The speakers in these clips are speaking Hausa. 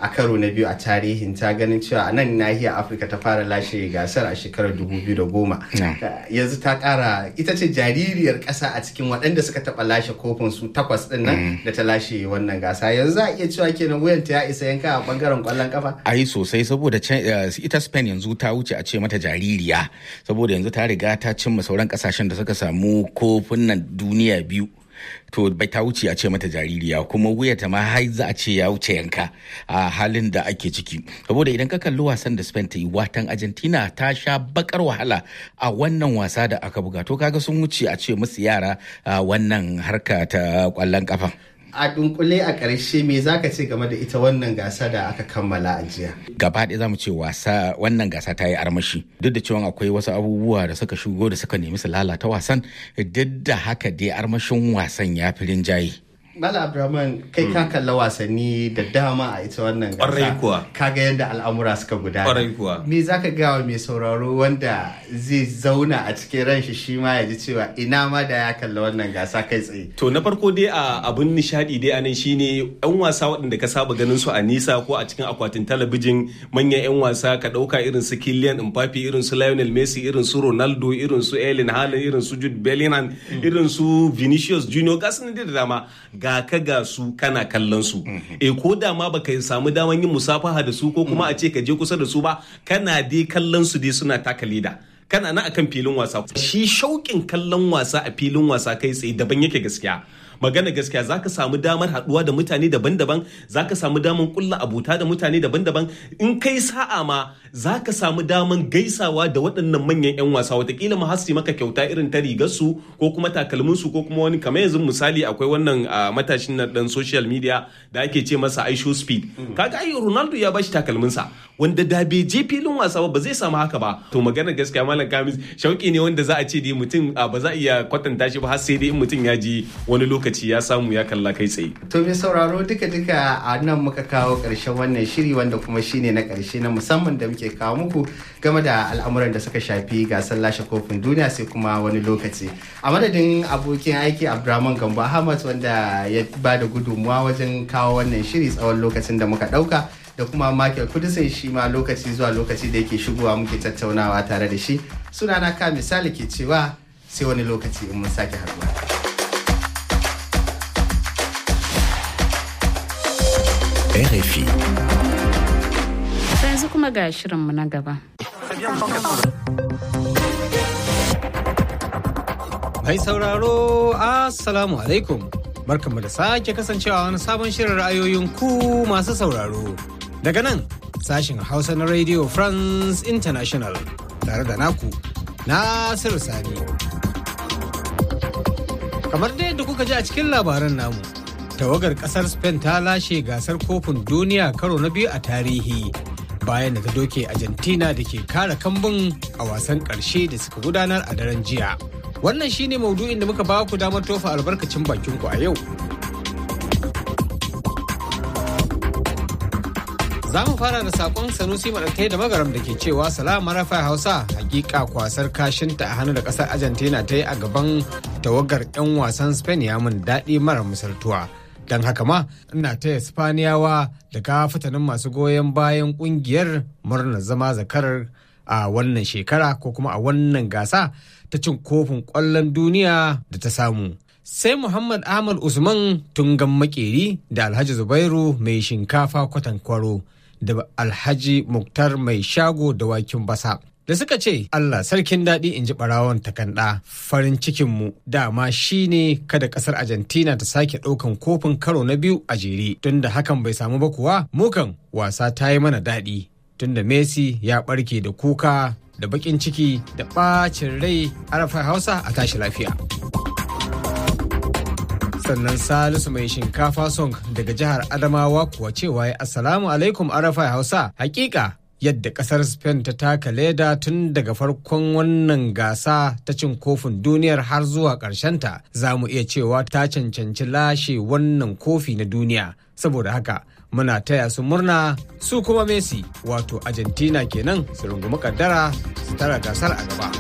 a karo na biyu a tarihin ta ganin cewa a nan nahiyar afirka ta fara lashe gasar a shekarar 2010 yanzu ta kara ita ce jaririyar kasa a cikin waɗanda suka taɓa lashe kofin su takwas ɗin nan da ta lashe wannan gasa yanzu za a iya cewa kenan wuyanta ya isa yanka a bangaren kwallon kafa ai sosai saboda ita spain yanzu ta wuce a ce mata jaririya saboda yanzu ta riga ta cimma sauran kasashen da suka samu kofin nan duniya biyu to bai ta wuce a ce mata jaririya kuma wuyata ma har za a ce ya wuce yanka a halin da ake ciki saboda idan ka kalli wasan da Spain ta yi watan Argentina ta sha bakar wahala a wannan wasa da aka buga to kaga sun wuce a ce musu yara wannan harka ta kwallon kafa a dunkule a ƙarshe me zaka ce game da ita wannan gasa da aka kammala a jiya gaba ɗaya zamu ce wasa wannan gasa ta yi armashi duk da cewa akwai wasu abubuwa da suka shigo da suka nemi su lalata wasan duk da haka dai armashin wasan ya fi rinjaye Mala Abdulrahman kai ka kalla wasanni da dama a ita wannan gasa. kuwa. Kaga yadda al'amura suka gudana. Ƙwarai kuwa. Me za ka gawa mai sauraro wanda zai zauna a cikin ranshi shi ma ya ji cewa ina ma da ya kalla wannan gasa kai tsaye. To na farko dai a abun nishadi dai anan shine yan wasa waɗanda ka saba ganin su a nisa ko a cikin akwatin talabijin manyan yan wasa ka ɗauka irin su Kylian Mbappe irin su Lionel Messi irin su Ronaldo irin su Erling Haaland irin su Jude Bellingham irin su Vinicius Junior ga su da dama ga ka ga su kana kallon su e ko da ma baka samu daman yin musafaha da su ko kuma a ce ka je kusa da su ba kana dai kallon su dai suna taka leda kana na akan filin wasa shi shauƙin kallon wasa a filin wasa kai tsaye daban yake gaskiya magana gaskiya zaka samu damar haduwa da mutane daban-daban zaka samu damar kulla abuta da mutane daban-daban in kai sa'a ma zaka samu damar gaisawa da waɗannan manyan 'yan wasa watakila ma hasi maka kyauta irin ta rigar su ko kuma takalmin su ko kuma wani kamar yanzu misali akwai wannan matashin na dan social media da ake ce masa aisho speed kaga ai ronaldo ya bashi takalmin sa wanda da bai je filin wasa ba zai samu haka ba to magana gaskiya malam kamis shauki ne wanda za a ce dai mutum ba za a iya kwatanta shi ba har sai dai in mutum ya ji wani lokaci ya samu ya kalla kai tsaye To mai sauraro duka-duka a nan muka kawo ƙarshen wannan shiri wanda kuma shine na ƙarshe na musamman da muke kawo muku game da al'amuran da suka shafi gasar lashe kofin duniya sai kuma wani lokaci. A madadin abokin aiki Abdurrahman Gambo Ahmad wanda ya ba da gudunmuwa wajen kawo wannan shiri tsawon lokacin da muka ɗauka. da kuma Michael Kudisin shi ma lokaci zuwa lokaci da yake shigowa muke tattaunawa tare da shi sunana ka misali ke cewa sai wani lokaci in mun sake haɗuwa. RFI. yanzu kuma ga shirinmu na gaba. Mai sauraro, Assalamu alaikum. Barkanmu da sake kasancewa wani sabon shirin ra'ayoyin ku masu sauraro. Daga nan, sashin Hausa na Radio France International tare da naku, Nasiru Sani. Kamar dai yadda kuka ji a cikin labaran namu, tawagar kasar Spain ta lashe gasar kofin duniya karo na biyu a tarihi. bayan da ta doke Argentina da ke kara kambun a wasan ƙarshe da suka gudanar a daren jiya. Wannan shine maudu'in da muka ba ku damar tofa albarkacin bakin ku a yau. Za mu fara da sakon Sanusi Maɗatai da Magaram da ke cewa salama rafa Hausa hakika kwasar kashinta a hannu da ƙasar Argentina ta yi a gaban tawagar 'yan wasan Spain ya mun daɗi mara misaltuwa. don haka ma ina taya spaniyawa da kafitanin masu goyon bayan kungiyar murnar zama zakarar a wannan shekara ko kuma a wannan gasa ta cin kofin kwallon duniya da ta samu sai muhammad ahmad usman tungan makeri da alhaji zubairu mai shinkafa kwatankwaro da alhaji muktar mai shago da wakin basa da suka ce Allah sarkin daɗi in ji ɓarawon takanɗa farin cikinmu dama shi ne kada ƙasar Argentina ta sake ɗaukan kofin karo na biyu a jere tunda hakan bai samu ba kuwa mukan wasa ta yi mana daɗi tunda Messi ya ɓarke da kuka da baƙin ciki da ɓacin rai arafa hausa a tashi lafiya. sannan salisu mai shinkafa song daga jihar adamawa kuwa cewa ya assalamu alaikum arafa hausa hakika yadda kasar Spain ta taka leda tun daga farkon wannan gasa ta cin kofin duniyar har zuwa ta za mu iya cewa ta cancanci lashe wannan kofi na duniya saboda haka muna taya su murna su kuma Messi wato Argentina kenan su rungumi kaddara su tara gasar a gaba.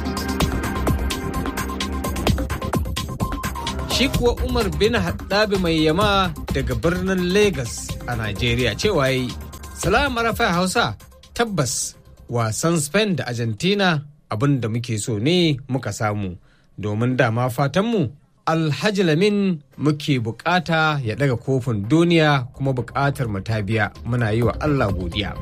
Shi kuwa Umar bin Haddabi mai yama daga birnin Lagos a Najeriya cewa yi Salam Arafa Hausa tabbas wasan Spain da Argentina abin da muke so ne muka samu domin dama fatanmu Alhaji Lamin muke bukata ya daga kofin duniya kuma bukatar mu ta biya muna yi wa Allah godiya.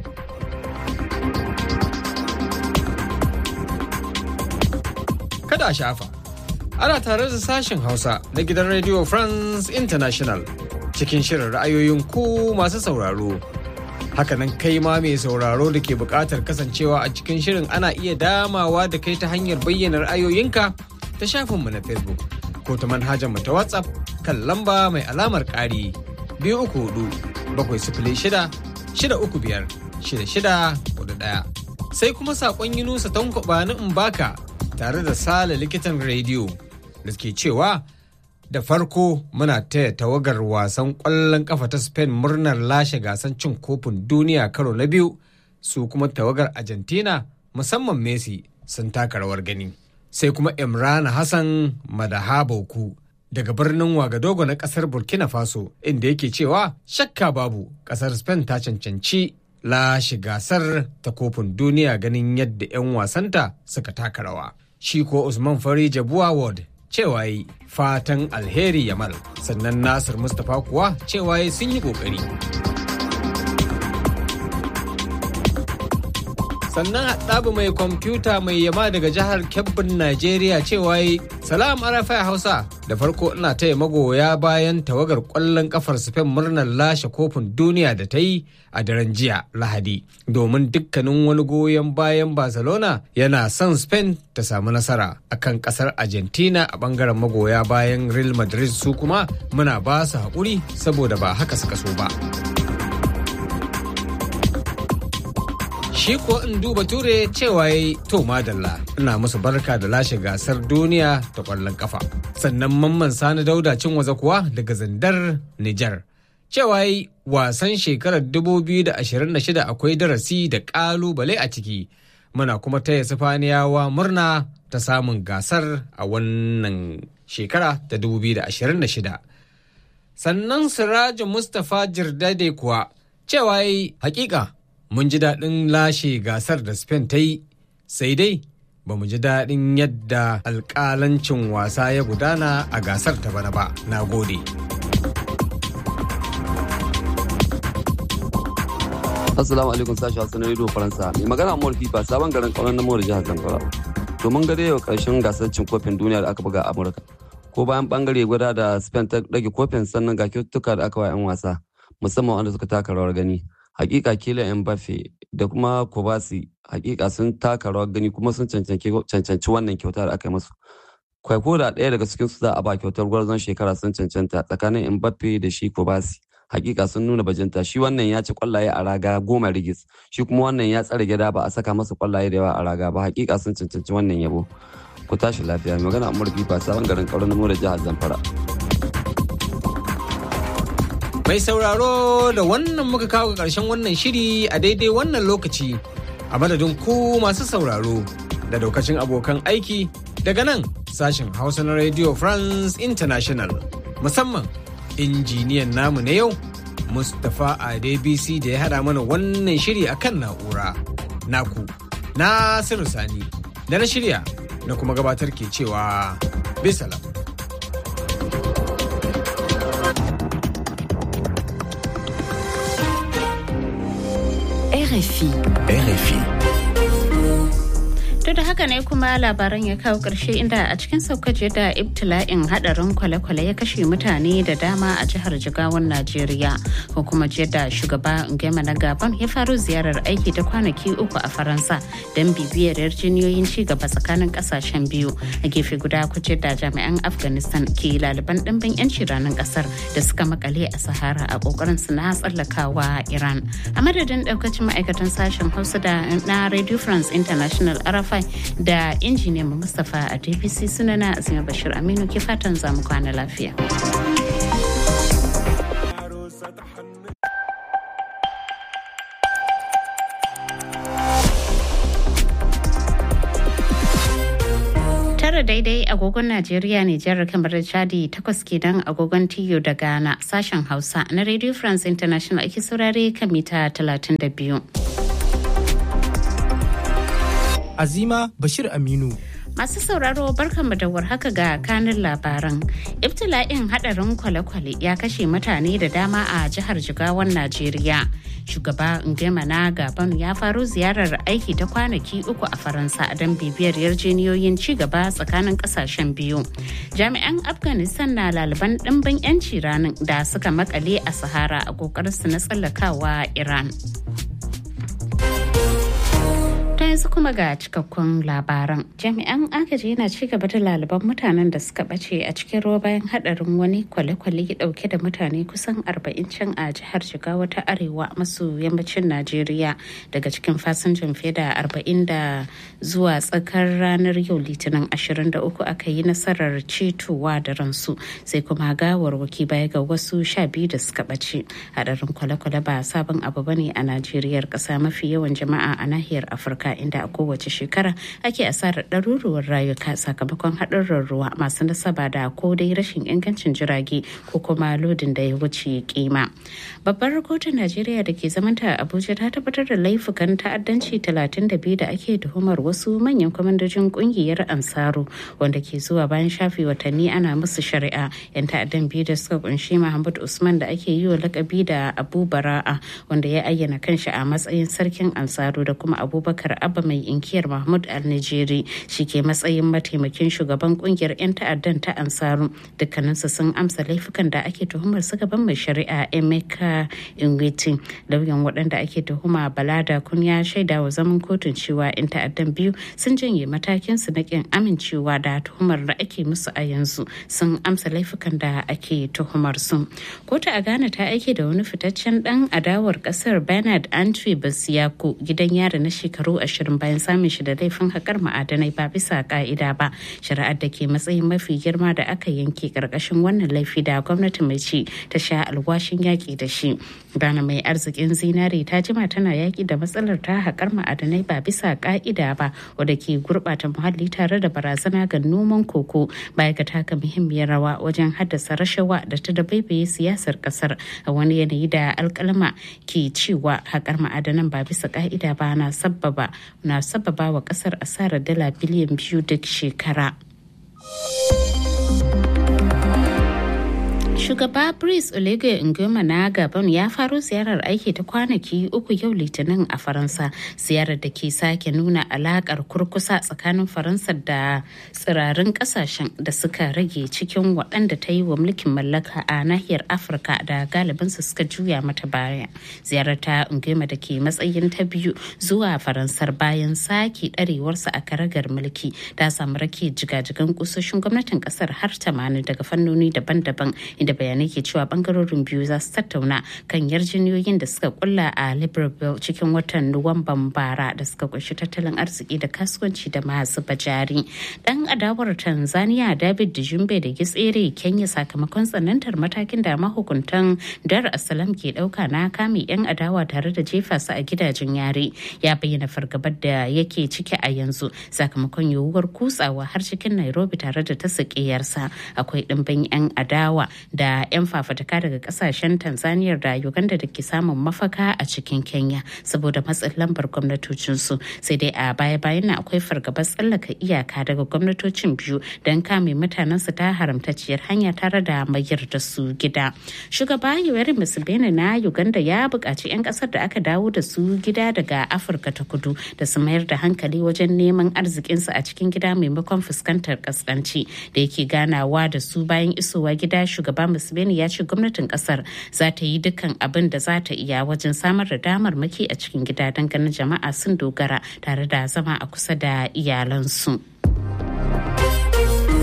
Kada a shafa. Ana tare da sashen Hausa na gidan Radio France International cikin shirin ra'ayoyin ku masu sauraro. Hakanan kai ma mai sauraro da ke buƙatar kasancewa a cikin shirin ana iya damawa da kai ta hanyar bayyana ra'ayoyinka ta shafinmu na Facebook ko ta manhajar mu ta WhatsApp kan lamba mai alamar ƙari biyu uku hudu bakwai sifili shida shida uku biyar shida shida hudu ɗaya. Sai kuma saƙon Yunusa Tanko ni in baka tare da Sale likitan rediyo da ke cewa da farko muna taya tawagar wasan ƙwallon ƙafa ta Spain murnar lashe gasan cin kofin duniya karo na biyu su kuma tawagar Argentina musamman Messi sun taka rawar gani. Sai kuma Imrana Hassan Madahaboku daga birnin Wagadogo na ƙasar Burkina Faso inda yake cewa shakka babu ƙasar Spain ta cancanci lashe gasar ta kofin duniya ganin yadda 'yan wasanta suka taka rawa. Shi ko Usman Fari Jabuwa Ward cewa yi fatan alheri Yamal sannan Nasir Mustapha kuwa cewa yi sun yi kokari. sannan haɗabu mai kwamfuta mai yama daga jihar kebbin najeriya cewa yi salam arafa hausa da farko ina taya magoya bayan tawagar ƙwallon kafar spain murnar lashe kofin duniya da ta yi a daren jiya lahadi domin dukkanin wani goyon bayan barcelona yana son spain ta samu nasara akan ƙasar argentina a ɓangaren magoya bayan real madrid su kuma muna ba su haƙuri saboda ba haka suka so ba. shi ko in duba ture cewa ya to madalla ina musu barka da lashe gasar duniya ta kwallon kafa sannan mamman sani dauda cin waza kuwa daga zandar nijar cewa yi wasan shekarar 2026 akwai darasi da kalubale a ciki muna kuma taya sifaniyawa murna ta samun gasar a wannan shekara ta 2026 sannan sirajin mustapha jirdade kuwa cewa yi hakika mun ji daɗin lashe gasar da Spain ta yi sai dai ba mu ji daɗin yadda alƙalancin wasa ya gudana a gasar ta bana ba na gode. Assalamu alaikum sashi Hassan Radio Faransa. Mai magana Amur Fifa sabon garin kauran na Mawar jihar Zamfara. To mun ga yau karshen gasar cin kofin duniya da aka buga a Amurka. Ko bayan bangare guda da Spain ta rage kofin sannan ga kyaututtuka da aka wa 'yan wasa musamman wanda suka taka rawar gani. hakika kila Mbappe da kuma Kobasi hakika sun taka rawar gani kuma sun cancanci wannan kyauta da aka yi musu. Kwaiko da ɗaya daga cikin su za a ba kyautar gwarzon shekara sun cancanta tsakanin Mbappe da shi Kobasi. Hakika sun nuna bajinta shi wannan ya ci kwallaye a raga goma rigis shi kuma wannan ya tsare gida ba a saka masa kwallaye da yawa a raga ba hakika sun cancanci wannan yabo. Ku tashi lafiya magana Amur Fifa sabon garin Kauran da jihar Zamfara. Mai sauraro da wannan muka kawo ga ƙarshen wannan shiri a daidai wannan lokaci a madadin ku masu sauraro da daukacin abokan aiki daga nan sashen Hausa na Radio France International musamman injiniyan namu na yau Mustapha Adebisi da ya haɗa mana wannan shiri a kan na'ura. Naku, Nasiru Sani, da na shirya na kuma gabatar ke cewa bisalam. RFI. RFI. To da haka ne kuma labaran ya kawo ƙarshe inda a cikin saukaje da ibtila'in hadarin kwale-kwale ya kashe mutane da dama a jihar Jigawan Najeriya. Ko kuma da shugaba Ngema na Gabon ya faru ziyarar aiki ta kwanaki uku a Faransa don bibiyar yarjiniyoyin ci gaba tsakanin kasashen biyu. A gefe guda kuce da jami'an Afghanistan ke laliban ɗimbin 'yanci ranar ƙasar da suka makale a Sahara a ƙoƙarin su na tsallakawa Iran. A madadin ɗaukacin ma'aikatan sashen Hausa da na Radio France International Arafai da injiniyan Mustapha a DPC sunana Azima Bashir Aminu ke fatan zamu kwana lafiya. tara daidai agogon Najeriya Nijar kamar da Chadi takwas kenan agogon Tiyo da Ghana sashen Hausa na Radio France International ake saurare kan mita 32. Azima Bashir Aminu. Masu sauraro barkanmu da warhaka ga kanin labaran. Ibtila'in hadarin kwale-kwale ya kashe mutane da dama a jihar Jigawan Najeriya. Shugaba Ngema na Gabon ya faro ziyarar aiki ta kwanaki uku a Faransa don bibiyar yarjeniyoyin ci gaba tsakanin kasashen biyu. Jami'an Afghanistan na laliban ɗimbin 'yanci ranar da suka makale a Sahara a ƙoƙarinsu na tsallakawa Iran. ta yanzu kuma ga cikakkun labaran jami'an agaji yana ci gaba da laliban mutanen da suka bace a cikin ruwa bayan hadarin wani kwale-kwale dauke da mutane kusan 40 can a jihar jigawa ta arewa maso yammacin najeriya daga cikin fasinjan fiye da 40 da zuwa tsakar ranar yau litinin 23 aka yi nasarar cetowa da ransu sai kuma gawarwaki baya ga wasu sha biyu da suka bace hadarin kwale-kwale ba sabon abu bane a najeriyar kasa mafi yawan jama'a a nahiyar afirka inda a kowace shekara ake asarar ɗaruruwar rayuka sakamakon haɗurran ruwa masu nasaba da ko dai rashin ingancin jirage ko kuma lodin da ya wuce kima. Babbar kotun Najeriya da ke zamanta a Abuja ta tabbatar da laifukan ta'addanci 32 da ake tuhumar wasu manyan kwamandojin kungiyar Ansaru wanda ke zuwa bayan shafe watanni ana musu shari'a. 'Yan ta'addan biyu da suka kunshi Muhammad Usman da ake yi wa lakabi da Abu Bara'a wanda ya ayyana kanshi a matsayin sarkin Ansaru da kuma Abubakar abba mai inkiyar mahmud al-nijeri shi ke matsayin mataimakin shugaban kungiyar 'yan ta'addan ta ansaru dukkaninsu sun amsa laifukan da ake tuhumar su gaban mai shari'a emeka ingwiti lauyan waɗanda ake tuhuma balada kun ya shaida wa zaman kotun cewa 'yan ta'addan biyu sun janye matakin su na kin amincewa da tuhumar da ake musu a yanzu sun amsa laifukan da ake tuhumar su kotu a ghana ta aike da wani fitaccen dan adawar kasar bernard antwi basiyako gidan yari na shekaru ashirin bayan samun shi da laifin haƙar ma'adanai ba bisa ka'ida ba shari'ar da ke matsayin mafi girma da aka yanke ƙarƙashin wannan laifi da gwamnati mai ci ta sha alwashin yaƙi da shi Ghana mai arzikin zinare ta jima tana yaƙi da matsalar ta haƙar ma'adanai ba bisa ka'ida ba wadda ke gurɓata muhalli tare da barazana ga noman koko baya ga taka muhimmiyar rawa wajen haddasa rashawa da ta dabaibaye siyasar ƙasar a wani yanayi da alƙalma ke cewa haƙar ma'adanan ba bisa ka'ida ba na sabbaba na sababa wa kasar asarar dala biliyan biyu duk shekara. Shugaba Brice Oligui Nguema na Gabon ya faro ziyarar aiki ta kwanaki uku yau Litinin a Faransa. Ziyarar da ke sake nuna alakar kurkusa tsakanin Faransa da tsirarin kasashen da suka rage cikin waɗanda ta yi wa mulkin mallaka a nahiyar Afirka da galibinsu suka juya mata baya. Ziyarar ta Nguema da ke matsayin ta biyu zuwa Faransar bayan sake ɗarewarsa a karagar mulki ta samu rake jigajigan kusoshin gwamnatin ƙasar har 80 daga fannoni daban-daban inda bayanai ke cewa bangarorin biyu za su tattauna kan yarjejeniyoyin da suka kulla a libreville cikin watan nuwamban bara da suka kunshi tattalin arziki da kasuwanci da masu bajari dan adawar tanzania david dijumbe da gitsere kenya sakamakon tsanantar matakin da mahukuntan dar asalam ke dauka na kame yan adawa tare da jefa su a gidajen yare ya bayyana fargabar da yake ciki a yanzu sakamakon yiwuwar kutsawa har cikin nairobi tare da ta sakiyarsa akwai dimbin yan adawa da 'yan fafataka daga kasashen tanzania da uganda da ke samun mafaka a cikin kenya saboda matsin lambar gwamnatocinsu sai dai a baya-bayan na akwai fargabar tsallaka iyaka daga gwamnatocin biyu don kame mutanensu ta haramtacciyar hanya tare da mayar da su gida shugaba yoweri museveni na uganda ya buƙaci 'yan ƙasar da aka dawo da su gida daga afirka ta kudu da su mayar da hankali wajen neman arzikinsu a cikin gida maimakon fuskantar kaskanci da yake ganawa da su bayan isowa gida shugaba museveni ya ce gwamnatin kasar za ta yi dukkan abin da za ta iya wajen samar da damar maki a cikin gida don ganin jama'a sun dogara tare da zama a kusa da iyalansu.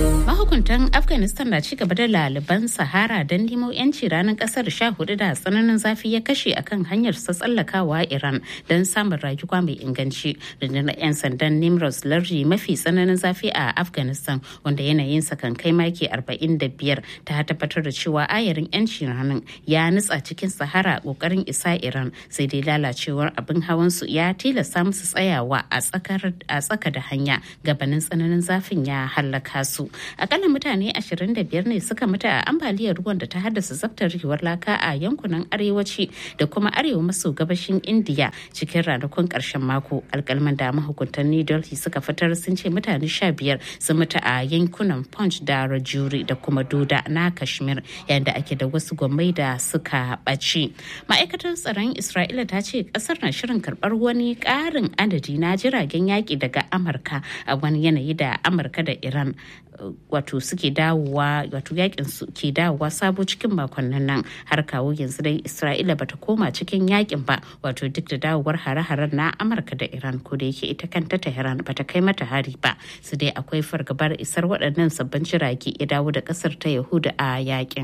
mahukuntan afghanistan na cigaba da laliban sahara don nemo yanci ranar kasar sha hudu da tsananin zafi ya kashe akan hanyar sa tsallakawa iran don samun rayuwa mai inganci rundunar 'yan sandan nimros lardi mafi tsananin zafi a afghanistan wanda yanayinsa kan kai maki 45 ta tabbatar da cewa ayarin yanci ranar ya nutsa cikin sahara kokarin isa iran sai dai lalacewar abin hawan su ya tilasta musu tsayawa a tsaka da hanya gabanin tsananin zafin ya hallaka su akalla mutane 25 ne suka mutu a ambaliyar ruwan da ta haddasa zaftarewar laka a yankunan arewaci da kuma arewa maso gabashin indiya cikin ranakun karshen mako alkalman da mahukuntan new delhi suka fitar sun ce mutane 15 sun mutu a yankunan punch da rajuri da kuma doda na kashmir yayin da ake da wasu gwamnati da suka ɓaci ma'aikatar tsaron isra'ila ta ce kasar na shirin karɓar wani ƙarin adadi na jiragen yaƙi daga amurka a wani yanayi da amurka da iran wato suke dawowa wato yakin su ke dawowa sabo cikin makonnin nan har kawo yanzu dai isra'ila bata koma cikin yakin ba wato duk da dawowar hare-haren na amurka da iran ko da yake ita kanta tehran bata kai mata hari ba su dai akwai fargabar isar waɗannan sabbin jirage ya dawo da ƙasar ta yahuda a yakin.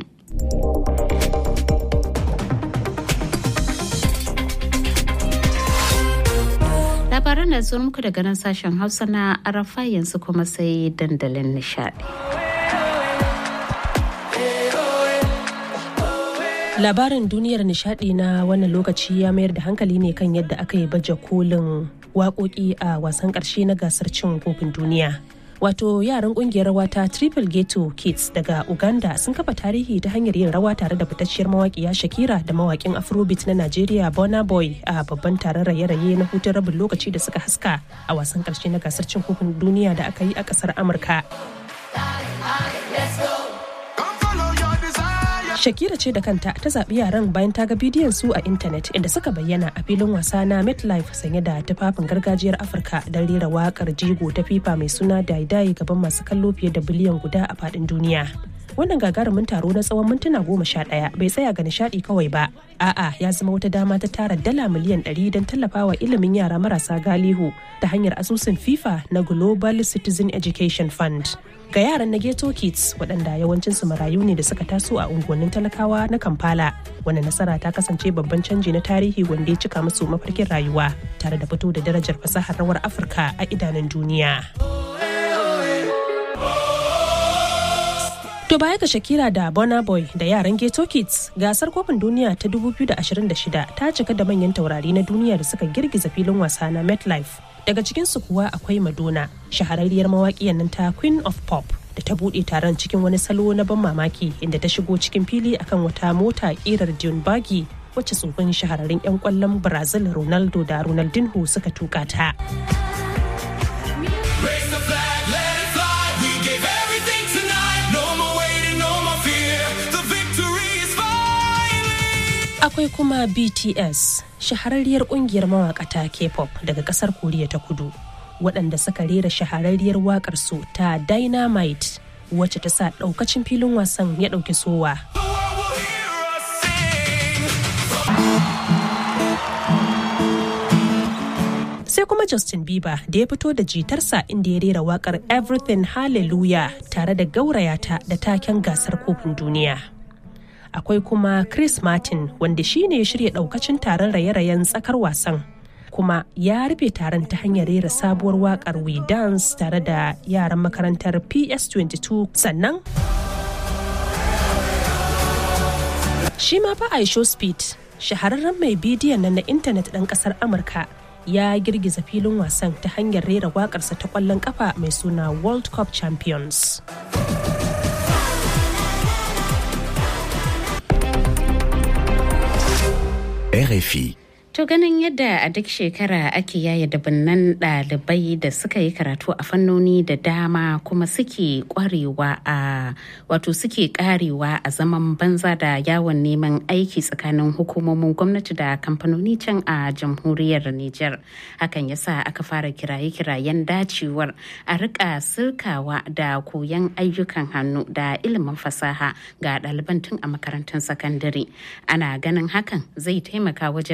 labaran da zuwa muku daga nan sashen hausa na arafa yanzu kuma sai dandalin nishadi labarin duniyar nishadi na wannan lokaci ya mayar da hankali ne kan yadda aka yi baje kolin waƙoƙi a wasan ƙarshe na gasar cin kofin duniya wato yaran kungiyar rawa ta triple ghetto kids daga uganda sun kafa tarihi ta hanyar yin rawa tare da fitacciyar mawaƙiya shakira da mawaƙin afrobeat na nigeria bona boy a babban taron raye-raye na hutun rabin lokaci da suka haska a wasan ƙarshe na gasar cin kofin duniya da aka yi a ƙasar amurka Shakira ce da kanta ta zaɓi yaran bayan ta ga bidiyon su a intanet inda suka bayyana a filin wasa na MetLife sanye da tufafin gargajiyar Afirka don rera waƙar jigo ta FIFA mai suna Daidai gaban masu kallo fiye da biliyan guda a faɗin duniya. Wannan gagarumin taro na tsawon mintuna goma sha ɗaya bai tsaya ga nishaɗi kawai ba. A'a ya zama wata dama ta tara dala miliyan ɗari don tallafawa ilimin yara marasa galihu ta hanyar asusun FIFA na Global Citizen Education Fund. ga yaran na ghetto kids waɗanda yawancinsu marayu ne da suka taso a unguwannin talakawa na kampala wanda nasara ta kasance babban canji na tarihi wanda ya cika musu mafarkin rayuwa tare da fito da darajar fasahar rawar afirka a idanun duniya To baya ga Shakira da Burna Boy da yaran Ghetto Kids, gasar kofin duniya ta 2026 ta cika da manyan taurari na duniya da suka girgiza filin wasa na MetLife. Daga cikinsu kuwa akwai Madonna, shahararriyar mawaƙiyar nan ta Queen of Pop. da ta buɗe taron cikin wani salo na ban mamaki inda ta shigo cikin fili akan wata mota ƙirar Dune Buggy wacce tsofin shahararrun 'yan kwallon Brazil Ronaldo da Ronaldinho suka tuka ta. akwai kuma bts shahararriyar kungiyar mawakata k-pop daga kasar koriya ta kudu waɗanda suka rera shahararriyar wakar su ta dynamite wacce ta sa ɗaukacin filin wasan ya ɗauki sowa sai kuma Justin Bieber da ya fito da jitarsa inda ya rera wakar Everything Hallelujah tare da gaurayata da taken gasar kofin duniya. akwai kuma Chris Martin wanda shi ne ya shirya daukacin taron raye-rayen tsakar wasan. kuma ya rufe taron ta hanyar rera sabuwar wakar We Dance tare da yaran makarantar PS22 sannan shi ma fa Aisho Speed shahararren mai bidiyon nan na intanet ɗan ƙasar Amurka ya girgiza filin wasan ta hanyar rera waƙarsa ta ƙwallon ƙafa mai suna World Cup Champions. RFI. To ganin yadda a duk shekara ake yaya dabinnan ɗalibai da suka yi karatu a fannoni da dama kuma suke kwarewa a wato suke karewa a zaman banza da yawon neman aiki tsakanin hukumomin gwamnati da kamfanoni can a jamhuriyar Nijar. Hakan yasa aka fara kiraye-kirayen dacewar a rika sirkawa da koyon ayyukan hannu da ilimin fasaha ga ɗaliban tun a makarantun sakandare. Ana ganin hakan zai taimaka wajen rage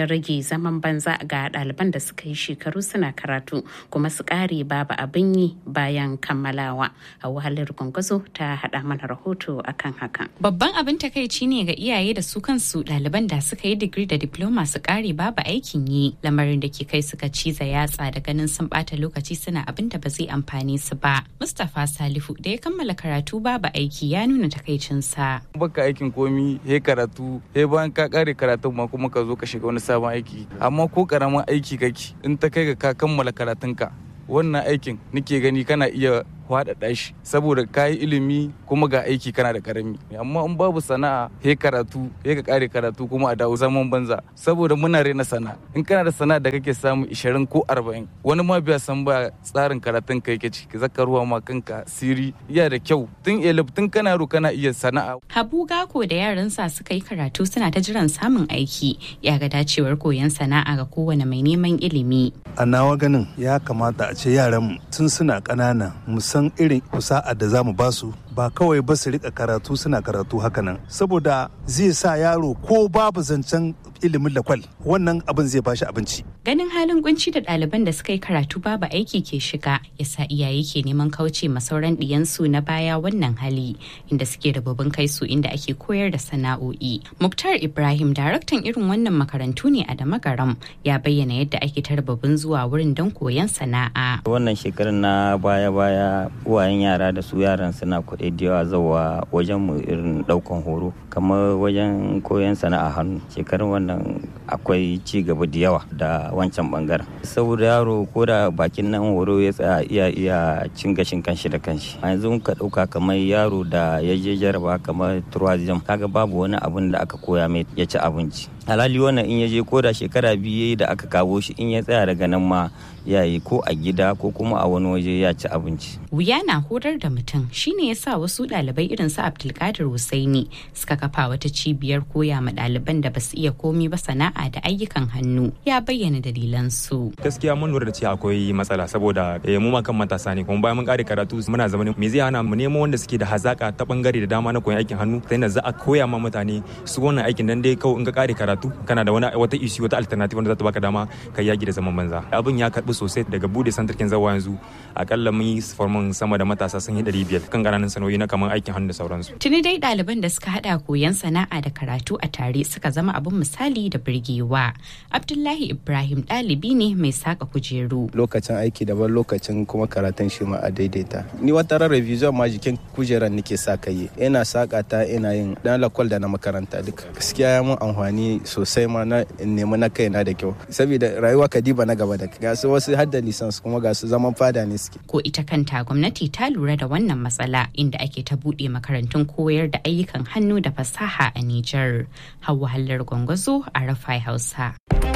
zaman banza ga ɗaliban da suka yi shekaru suna karatu kuma su ƙare babu abin yi bayan kammalawa a wahalar gwangwazo ta haɗa mana rahoto akan hakan babban abin takaici ne ga iyaye da su kansu ɗaliban da suka yi digiri da diploma su ƙare babu aikin yi lamarin da ke kai suka ciza yatsa da ganin sun ɓata lokaci suna abin da ba zai amfane su ba mustapha salifu da ya kammala karatu babu aiki ya nuna takaicinsa baka aikin komi he karatu he bayan ka kare karatun ma kuma ka zo ka shiga wani sabon aiki amma ko karamin aiki kake in ta kai ga ka kammala karatunka wannan aikin nake gani kana iya faɗaɗa shi saboda ka yi ilimi kuma ga aiki kana da karami amma in babu sana'a he karatu he ka kare karatu kuma a dawo zaman banza saboda muna rena sana'a in kana da sana'a da kake samu 20 ko 40 wani ma biya san ba tsarin karatun ka yake ciki zaka ruwa ma kanka siri iya da kyau tun elif tun kana ro kana iya sana'a habu gako da yaransa suka yi karatu suna ta jiran samun aiki ya ga dacewar koyon sana'a ga kowane mai neman ilimi a nawa ganin ya kamata a ce yaran tun suna ƙanana musamman san irin kusa'a da za mu ba su ba kawai ba su rika karatu suna karatu hakanan saboda zai sa yaro ko babu zancen ilimin lakwal wannan abin zai bashi abinci ganin halin kunci da ɗaliban da suka yi karatu babu aiki ke shiga yasa iyaye ke neman kauce ma sauran ɗiyansu na baya wannan hali inda suke da babban kai su inda ake koyar da sana'o'i muktar ibrahim daraktan irin wannan makarantu ne a damagaram ya bayyana yadda ake tarbabin zuwa wurin don koyon sana'a wannan shekarun na baya-baya uwayen yara da su yaran suna kuɗi da yawa zawa wajen mu irin ɗaukan horo kamar wajen koyon sana'a hannu shekarun wannan akwai ci gaba da yawa da wancan bangaren saboda yaro ko da bakin nan horo ya tsaya iya iya cin gashin kanshi da kanshi a yanzu ka ɗauka kamar yaro da ya je jaraba kamar tourism kaga babu wani abun da aka koya mai ya ci abinci halali wannan in ya je ko da shekara biyu da aka kawo shi in ya tsaya daga nan ma ya yi ko a gida ko kuma a wani waje ya ci abinci. Wuya na horar da mutum shine ya sa wasu ɗalibai irin su Abdulkadir Husaini suka kafa wata cibiyar koya ma ɗaliban da basu iya komi ba sana'a da ayyukan hannu ya bayyana dalilan su. Gaskiya mun lura da cewa akwai matsala saboda mu ma kan matasa ne kuma bayan mun kare karatu muna zama me zai hana mu nemo wanda suke da hazaka ta bangare da dama na koyon aikin hannu sai da za a koya ma mutane su wannan aikin dan dai kawai in ka kare karatu kana da wani wata issue wata alternative wanda za ta baka dama ka yaki da zaman banza abin ya karbi sosai daga bude santarkin zawa yanzu akalla mun yi forman sama da matasa sun yi ɗari biyar kan ƙananan sanoyi na kamar aikin hannu da sauransu. Tuni dai ɗaliban da suka haɗa koyon sana'a da karatu a tare suka zama abin misali da birgewa. Abdullahi Ibrahim ɗalibi ne mai saka kujeru. Lokacin aiki daban lokacin kuma karatun shi ma a daidaita. Ni wata ran revision ma jikin kujeran nake sa kai. Ina saka ta ina yin dan lakwal da na makaranta duka. Gaskiya ya mun amfani sosai ma na nemi na kaina da kyau. Saboda rayuwa kadiba na gaba da ga su wasu hadda lisans kuma ga su zaman fada ne suke. Ko ita kanta gwamnati ta lura da wannan matsala inda ake ta buɗe makarantun koyar da ayyukan hannu da fasaha a Nijar. Hauwa Hallar Gwangwazo a Rafai Hausa.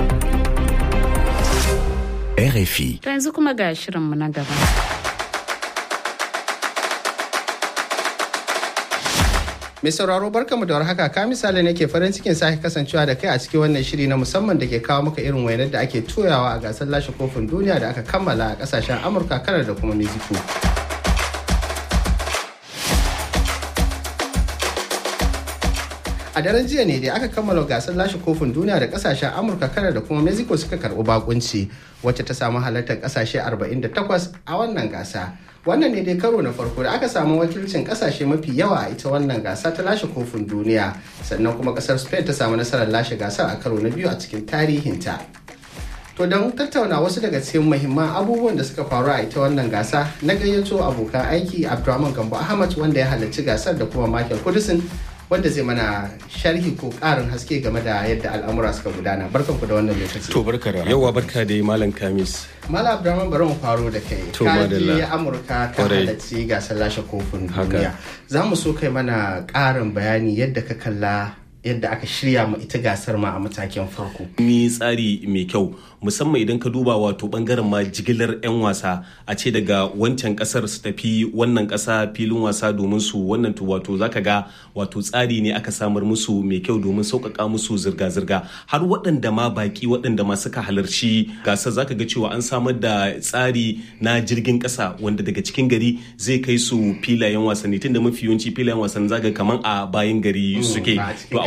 RFI. To yanzu kuma ga shirinmu na gaba. Mai sauraro barkamu da warhaka ka misali nake farin cikin sake kasancewa da kai a cikin wannan shiri na musamman da ke kawo maka irin wainar da ake toyawa a gasar lashe kofin duniya da aka kammala a kasashen Amurka, Kanar da kuma Mexico. A daren jiya ne da aka kammala gasar lashe kofin duniya da kasashen Amurka, Kanar da kuma Mexico suka karɓi bakunci wacce ta samu halartar kasashe 48 a wannan gasa. wannan ne dai karo na farko da aka samu wakilcin kasashe mafi yawa a ita wannan gasa ta lashe kofin duniya sannan kuma kasar spain ta samu nasarar lashe gasar a karo na biyu a cikin tarihinta to don tattauna wasu daga cikin muhimman abubuwan da suka faru a ita wannan gasa na gayyato abokan aiki abdulrahman gambo ahmad wanda ya halarci gasar da kuma michael kudusin wanda zai mana sharhi ko karin haske game da yadda al'amura suka gudana barkan ku da wannan lokaci to barka da yawa barka da malam kamis Mala Abdurrahman bari mu faro da kai. Ka je Amurka ka halarci gasar lashe kofin duniya. Za mu so kai mana ƙarin bayani yadda ka kalla yadda aka shirya ma ita gasar ma a matakin farko. Ni tsari mai kyau musamman idan ka duba wato bangaren ma jigilar 'yan wasa a ce daga wancan kasar su tafi wannan kasa filin wasa domin su wannan to wato zaka ga wato tsari ne aka samar musu mai kyau domin sauƙaƙa musu zirga-zirga har waɗanda ma baki waɗanda ma suka halarci gasar zaka ga cewa an samar da tsari na jirgin ƙasa wanda daga cikin gari zai kai su filayen wasanni tunda mafi yawanci filayen wasanni zaka kaman a bayan gari suke to a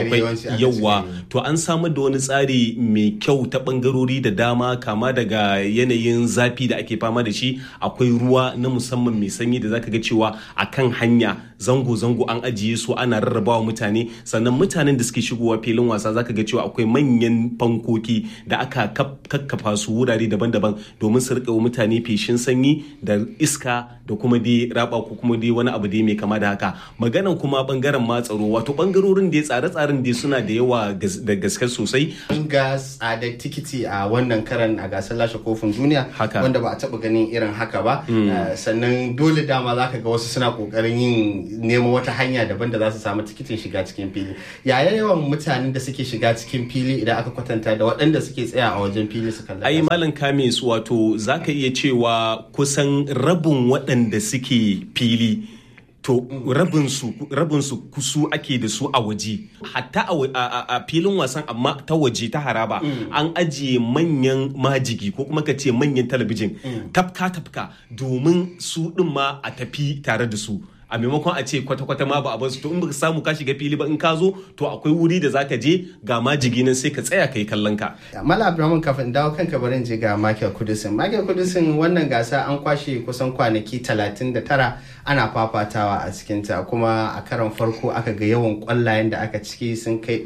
akwai yawanci aka yawa to an samar da wani tsari mai kyau ta bangarori da dama kama daga yanayin zafi da ake fama da shi akwai ruwa na musamman mai sanyi da zaka ga cewa akan hanya zango-zango an ajiye su ana rarrabawa mutane sannan mutanen da suke shigowa filin wasa zaka ga cewa akwai manyan fankoki da aka kakkafa su wurare daban-daban domin su rika wa mutane feshin sanyi da iska da kuma dai raba ko kuma dai wani abu dai mai kama da haka maganan kuma bangaren ma tsaro wato bangarorin da tsare-tsaren dai suna da yawa da gaske sosai an ga tsadar tikiti a wannan karan a gasar lashe kofin duniya Haka. wanda ba a taba ganin irin haka ba Mm. Uh, sannan dole dama za ka ga wasu suna kokarin yin nemo wata hanya daban da za su samu tikitin shiga cikin fili yaya yawan mutanen da suke shiga cikin fili idan aka kwatanta da waɗanda suke tsaya a wajen fili su kalla ai malam kamis wato zaka iya cewa kusan rabin waɗanda suke fili to rabinsu rabinsu kusu ake da su a waje hatta a wa- a a- a filin wasan amma ta waje ta haraba an ajiye manyan majigi ko kuma ka ce manyan talabijin tafka tafka domin su ɗin ma a tafi tare da su a maimakon a ce kwata-kwata ma ba a basu to in baka samu ka shiga fili ba in ka zo to akwai wuri da zaka je ga majigi nan sai ka tsaya ka yi kallon ka Mala Abdulrahman kafin dawo kanka barin je ga Michael Kudusin. Michael Kudusin wannan gasa an kwashe kusan kwanaki 39 ana fafatawa a cikinta kuma a karon farko aka ga yawan kwallayen da aka ciki sun kai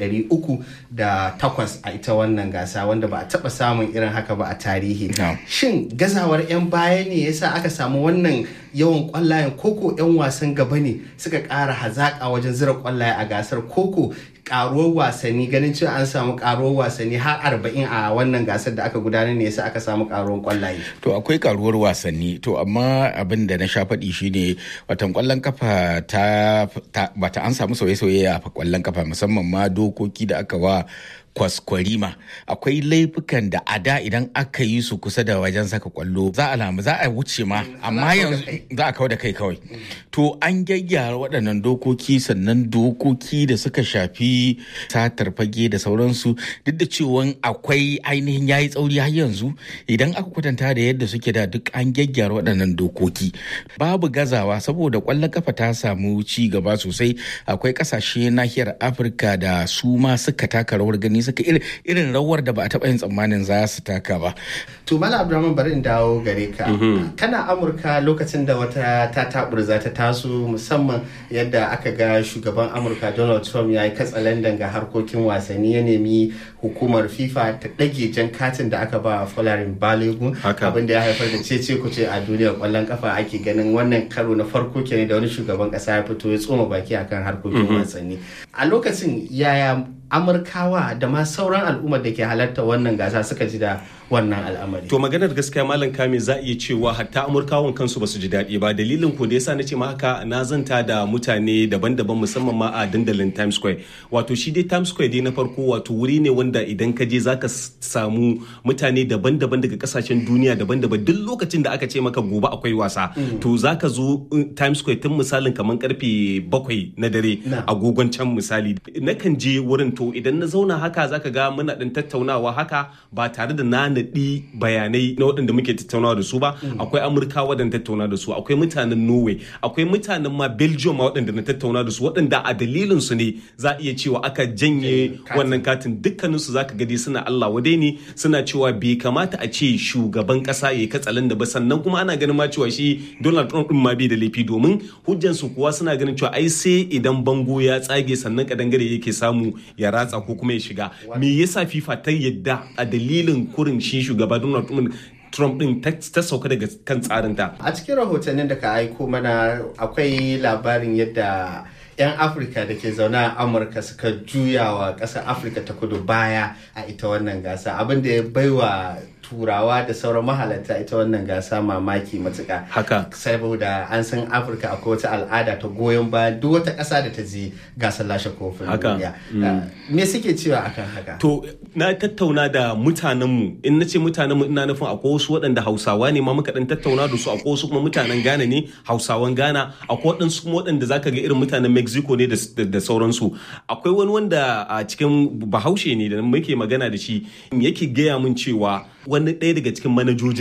308 a ita wannan gasa wanda ba a taba samun irin haka ba a tarihi. Shin gazawar 'yan baya ne yasa aka samu wannan yawan kwallayen koko 'yan wasan gaba ne suka ƙara hazaƙa wajen zira kwallaye a gasar koko karuwar wasanni ganin cewa an samu karuwar wasanni har arba'in a wannan gasar da aka gudanar ne yasa aka samu karuwar kwallaye. To akwai karuwar wasanni to amma abin da na sha faɗi shine watan kwallon kafa ta, ta bata an samu sauye-sauye a kwallon kafa musamman ma dokoki da aka wa kwaskwarima akwai laifukan da a da idan aka yi su kusa da wajen saka kwallo za a lamu za a wuce ma amma yanzu za a kawo da kai kawai to an gyaggyara waɗannan dokoki sannan dokoki da suka shafi satar fage da sauransu duk da cewa akwai ainihin yayi tsauri har yanzu idan aka kwatanta da yadda suke da duk an gyaggyara waɗannan dokoki babu gazawa saboda kwallon kafa ta samu ci gaba sosai akwai ƙasashe nahiyar afirka da su ma suka taka rawar gani suka irin rawar da ba a taɓa yin tsammanin za su taka ba. To Mala Abdulrahman bari in dawo gare ka. Kana Amurka lokacin da wata ta taburza ta taso musamman yadda aka ga shugaban Amurka Donald Trump ya yi katsalandan ga harkokin wasanni ya nemi hukumar FIFA ta ɗage jan katin da aka ba Folarin Balogun abin da ya haifar da cece kuce a duniyar kwallon kafa ake ganin wannan karo na farko kenan da wani shugaban ƙasa ya fito ya tsoma baki akan harkokin wasanni. A lokacin yaya amurkawa da ma sauran al'ummar da ke halarta wannan gasa suka ji da wannan al'amari. To maganar gaskiya Malam Kame za a iya cewa hatta Amurkawan kansu ba su ji daɗi ba dalilin ko da yasa na ce ma haka na zanta da mutane daban-daban musamman ma a dandalin Times Square. Wato shi dai Times Square dai na farko wato wuri ne wanda idan ka je zaka samu mutane daban-daban daga kasashen duniya daban-daban duk lokacin da aka ce maka gobe akwai wasa to zaka zo Times Square tun misalin kamar karfe bakwai na dare agogon can misali. Nakan je wurin to idan na zauna haka zaka ga muna ɗin tattaunawa haka ba tare da na naɗi bayanai na waɗanda muke tattaunawa da su ba akwai amurka waɗanda tattauna da su akwai mutanen norway akwai mutanen ma belgium ma waɗanda na tattauna da su waɗanda a dalilin su ne za a iya cewa aka janye wannan katin dukkanin su zaka gadi suna allah wadai ne suna cewa bai kamata a ce shugaban ƙasa ya katsalan da ba sannan kuma ana ganin ma cewa shi donald trump din ma bai da laifi domin hujjan su kuwa suna ganin cewa ai sai idan bango ya tsage sannan kadangare yake samu ya ratsa ko kuma ya shiga me yasa fifa ta yadda a dalilin kurin shi shugaba donald trump Trump din ta sauka daga kan tsarinta. A cikin rahotannin da ka aiko mana akwai labarin yadda 'yan Afirka da ke zaune a Amurka suka juya wa ƙasar Afirka ta kudu baya a ita wannan gasa abin da ya baiwa turawa da sauran mahalarta ita wannan gasa mamaki matuka haka saboda an san afirka akwai wata al'ada ta goyon bayan duk wata ƙasa da ta je gasar lashe kofin duniya me suke cewa akan haka to na tattauna da mutanenmu in na ce mutanenmu ina nufin akwai wasu waɗanda hausawa ne ma muka dan tattauna da su akwai wasu kuma mutanen ghana ne hausawan ghana akwai waɗansu kuma waɗanda zaka ga irin mutanen mexico ne da sauransu akwai wani wanda a cikin bahaushe ne da muke magana da shi yake gaya min cewa wani ɗaya daga cikin manajojinsa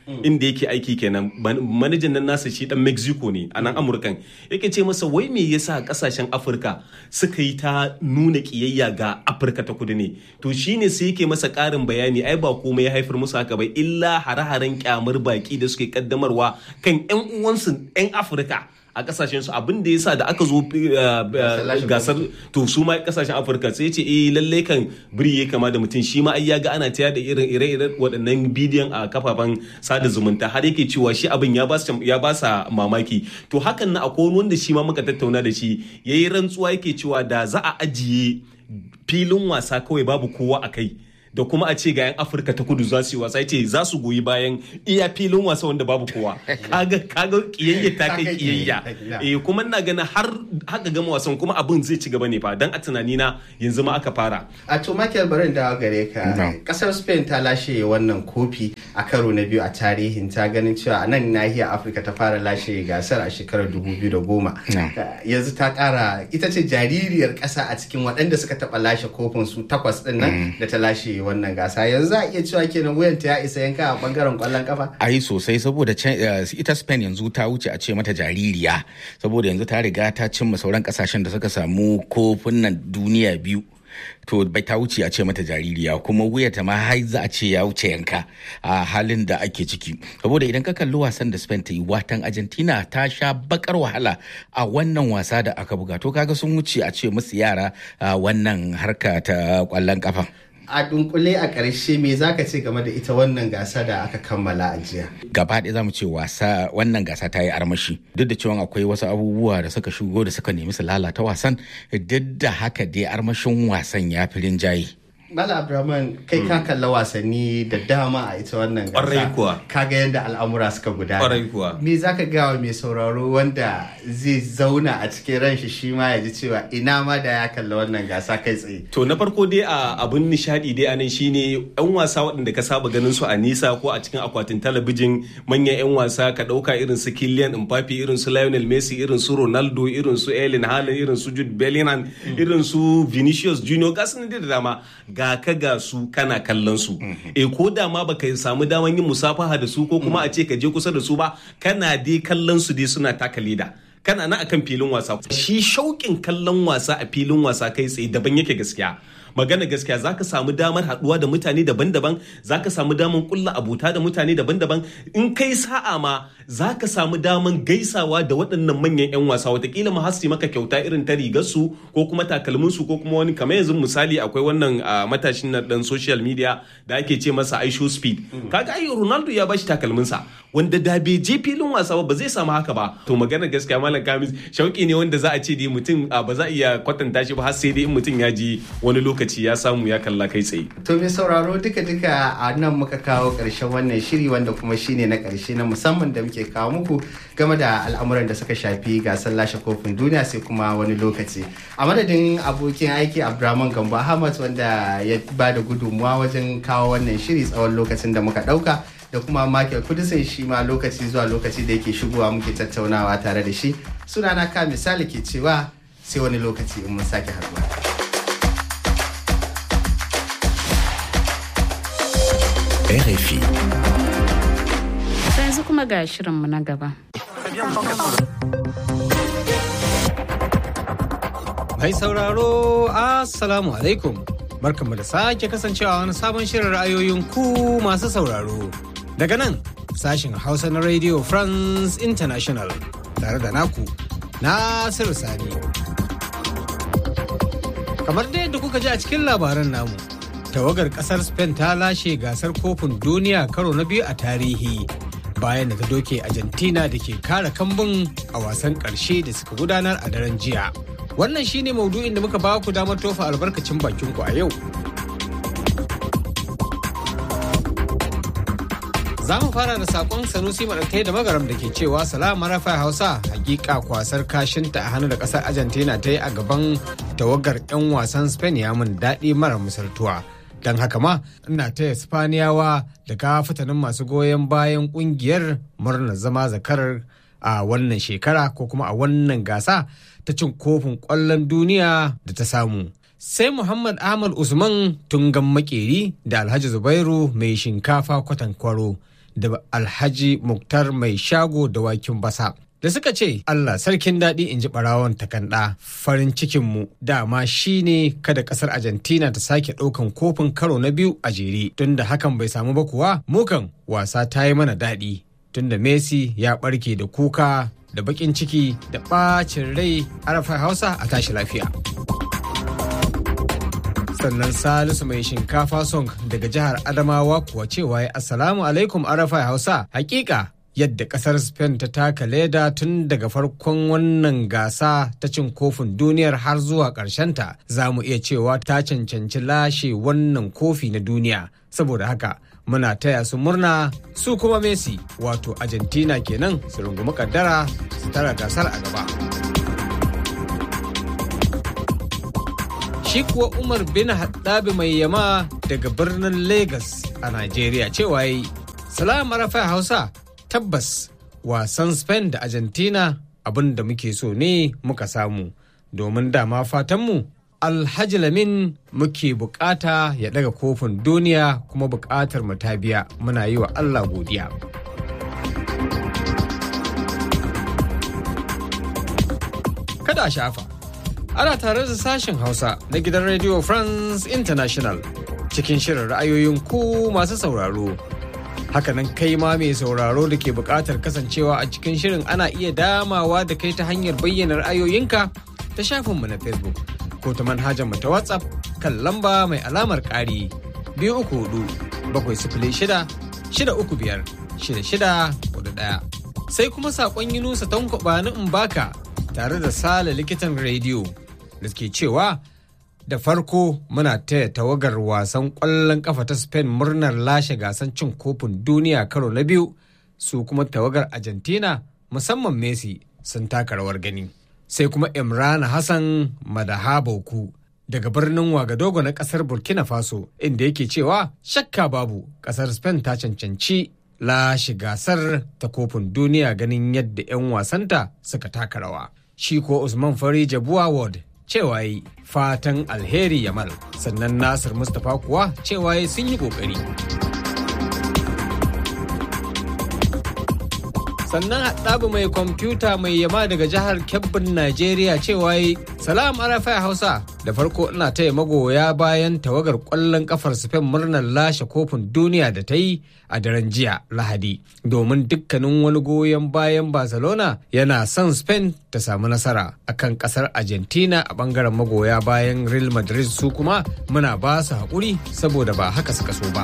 inda yake aiki kenan manajan nan nasa shi dan mexico ne a nan amurkan yake ce masa wai me yasa kasashen afirka suka yi ta nuna kiyayya ga afirka ta kudu ne to shine sai yake masa karin bayani ai ba komai ya haifar musu haka ba illa hare-haren kyamar baki da suke kaddamarwa kan yan uwansu yan afirka a kasashen su abin da yasa da aka zo gasar to su ma kasashen afirka sai ce eh lalle kan biri ya kama da mutum shi ma ai ya ga ana taya da irin ire-iren waɗannan bidiyon a kafafen sada zumunta har yake cewa shi abin ya ba ya ba sa mamaki to hakan na akwai wanda shi ma muka tattauna da shi yayi rantsuwa yake cewa da za a ajiye filin wasa kawai babu kowa a kai da kuma a ce ga 'yan afirka ta kudu za su yi wasa ce za su goyi bayan iya filin wasa wanda babu kowa kaga kaga kiyayya ta kai kiyayya eh kuma ina ganin har haka gama wasan kuma abin zai ci gaba ne fa dan a tunani na yanzu ma aka fara a to Michael barin da gare ka kasar Spain ta lashe wannan kofi a karo na biyu a tarihin ta ganin cewa a nan nahiyar Afirka ta fara lashe gasar a shekarar 2010 yanzu ta kara ita ce jaririyar kasa a cikin waɗanda suka taɓa lashe kofin su takwas ɗin nan da ta lashe wannan gasa yanzu za a iya cewa kenan wuyanta ya isa yanka a bangaren kwallon kafa ai sosai saboda ita spain yanzu ta wuce a ce mata jaririya saboda yanzu ta riga ta cimma sauran kasashen da suka samu kofunan duniya biyu to bai ta wuce a ce mata jaririya kuma wuyata ma har za a ce ya wuce yanka a halin da ake ciki saboda idan ka kalli wasan da spain ta yi watan argentina ta sha bakar wahala a wannan wasa da aka buga to kaga sun wuce a ce musu yara wannan harka ta kwallon kafa a dunkule a ƙarshe me za ka ce game da ita wannan gasa da aka kammala a jiya gaba ɗaya za mu ce wasa wannan gasa ta yi armashi duk da cewa akwai wasu abubuwa da suka shigo da suka nemi su lalata wasan duk da haka dai armashin wasan ya fi rinjaye Mala Abdulrahman kai ka kalla wasanni da dama a ita wannan gasa. Ƙwarai kuwa. Ka ga yadda al'amura suka gudana. Ƙwarai kuwa. Me za ka gawa mai sauraro wanda zai zauna a cikin ran shi shi ma ya ji cewa ina ma da ya kalla wannan gasa kai tsaye. To na farko dai a abun nishadi dai anan shine yan wasa waɗanda ka saba ganin su a nisa ko a cikin akwatin talabijin manyan yan wasa ka ɗauka irin su Kylian Mbappe irin su Lionel Messi irin su Ronaldo irin su Erling Haaland irin su Jude Bellingham irin su Vinicius Junior ga da dama ga ka ga su kana kallon su e ko da ma baka samu daman yin musafaha da su ko kuma a ce ka je kusa da su ba kana dai kallon su dai suna taka leda kana na akan filin wasa shi shauƙin kallon wasa a filin wasa kai tsaye daban yake gaskiya magana gaskiya za ka samu damar haɗuwa da mutane daban-daban za ka samu damar kulla abuta da mutane daban-daban in kai sa'a ma za ka samu damar gaisawa da waɗannan manyan 'yan wasa watakila ma hasi maka kyauta irin ta rigarsu ko kuma takalminsu ko kuma wani kamar yanzu misali akwai wannan matashin na dan social media da ake ce masa aisho speed kaga ai ronaldo ya bashi takalminsa wanda da bai je filin wasa ba zai samu haka ba to magana gaskiya malam kamis shauki ne wanda za a ce dai mutum ba za a iya kwatanta shi ba har sai dai in mutum ya ji wani lokaci ya samu ya kalla kai tsaye to mai sauraro duka duka a nan muka kawo karshen wannan shiri wanda kuma shine na karshe na musamman da muke kawo muku game da al'amuran da suka shafi gasar lashe kofin duniya sai kuma wani lokaci a madadin abokin aiki abdulrahman gambo ahmad wanda ya ba da gudunmuwa wajen kawo wannan shiri tsawon lokacin da muka dauka da kuma Michael Kudisin shi ma lokaci zuwa lokaci da yake shigowa muke tattaunawa tare da shi sunana ka misali ke cewa sai wani lokaci in mun sake haduwa. RFI. yanzu kuma ga shirinmu na gaba. Mai sauraro, Assalamu alaikum. Barkanmu da sake kasancewa wani sabon shirin ra'ayoyin ku masu sauraro. Daga nan, sashin Hausa na Radio France International tare da naku, Nasiru Sani. Kamar da yadda kuka ji a cikin labaran namu, tawagar kasar Spain ta lashe gasar kofin duniya karo na biyu a tarihi. bayan da ta doke Argentina da ke kare kambun a wasan ƙarshe da suka gudanar a daren jiya. Wannan shine maudu'in da muka ba ku damar tofa albarkacin bakin ku a yau. Za mu fara da sakon Sanusi Maɗatai da Magaram da ke cewa salama rafa Hausa hakika kwasar kashinta a hannu da ƙasar Argentina ta yi a gaban tawagar 'yan wasan Spain ya mun daɗi mara misaltuwa. don haka ma ina taya spaniyawa da kafitanin masu goyon bayan kungiyar murnar zama zakarar a wannan shekara ko kuma a wannan gasa ta cin kofin kwallon duniya da ta samu sai muhammad ahmad usman tungan makeri da alhaji zubairu mai shinkafa kwatan kwaro da alhaji muktar mai shago da wakin basa da suka ce Allah sarkin daɗi in ji ɓarawon takanɗa farin cikinmu dama shine kada ƙasar Argentina ta sake ɗaukan kofin karo na biyu a jere tunda hakan bai samu ba kuwa mukan wasa ta yi mana daɗi tunda Messi ya ɓarke da kuka da baƙin ciki da ɓacin rai arafa hausa a tashi lafiya. sannan salisu mai shinkafa song daga jihar adamawa kuwa cewa ya assalamu alaikum arafa hausa hakika yadda kasar spain ta taka leda tun daga farkon wannan gasa ta cin kofin duniyar har zuwa ta za mu iya cewa ta cancanci lashe wannan kofi na duniya saboda haka muna taya su murna su kuma messi wato argentina kenan su rungumi kaddara su tara gasar a gaba shi kuwa umar bin haddabi mai yama daga birnin lagos a nigeria cewa yi salam arafa hausa tabbas wasan spain da argentina abin da muke so ne muka samu domin dama fatanmu alhaji lamin muke bukata ya daga kofin duniya kuma bukatar mu ta biya muna yi wa allah godiya kada shafa ana tare da sashen hausa na gidan radio france international cikin shirin ra'ayoyin ku masu sauraro hakanan kai ma mai sauraro da ke buƙatar kasancewa a cikin shirin ana iya damawa da kai ta hanyar bayyana ra'ayoyinka ta shafinmu na facebook ko ta manhajar mu ta whatsapp kan lamba mai alamar ƙari biyu uku hudu bakwai sifili shida shida uku biyar shida shida hudu ɗaya sai kuma saƙon yunusa tankwaba ni in baka tare da sale likitan rediyo da ke cewa da farko muna taya tawagar wasan ƙwallon kafa ta spain murnar lashe gasan cin kofin duniya karo na biyu su kuma tawagar argentina musamman messi sun taka rawar gani sai kuma imran hassan madahabauku daga birnin wagadogo na kasar burkina faso inda yake cewa shakka babu kasar spain ta cancanci lashe gasar ta kofin duniya ganin yadda 'yan wasanta suka taka rawa shi ko usman fari jabuwa ward cewa yi fatan alheri yamal sannan nasir mustapha kuwa cewa yi sun yi kokari sannan haɗabu mai kwamfuta mai yama daga jihar kebbin najeriya cewa yi salam arafa hausa da farko ina taya magoya bayan tawagar ƙwallon kafar spain murnar lashe kofin duniya da ta yi a daren jiya lahadi domin dukkanin wani goyon bayan barcelona yana son spain ta samu nasara akan kasar argentina a bangaren magoya bayan real madrid su kuma muna ba su haƙuri saboda ba haka suka so ba.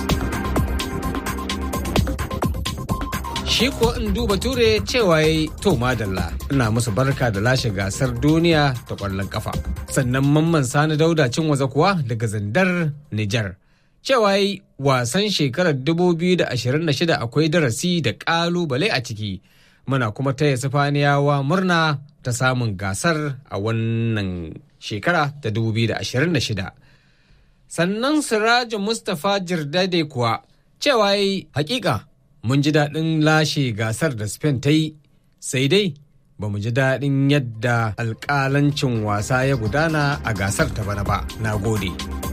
shi ko in duba ture cewa ya to madalla ina musu barka da lashe gasar duniya ta kwallon kafa sannan mamman sani dauda cin waza kuwa daga zandar nijar cewa yi wasan shekarar 2026 akwai darasi da kalubale a ciki muna kuma taya sifaniyawa murna ta samun gasar a wannan shekara ta 2026 sannan sirajin mustapha jirdade kuwa cewa yi hakika mun ji daɗin lashe gasar da Spain ta yi sai dai ba mu ji daɗin yadda alƙalancin wasa ya gudana a gasar ta bana ba na gode.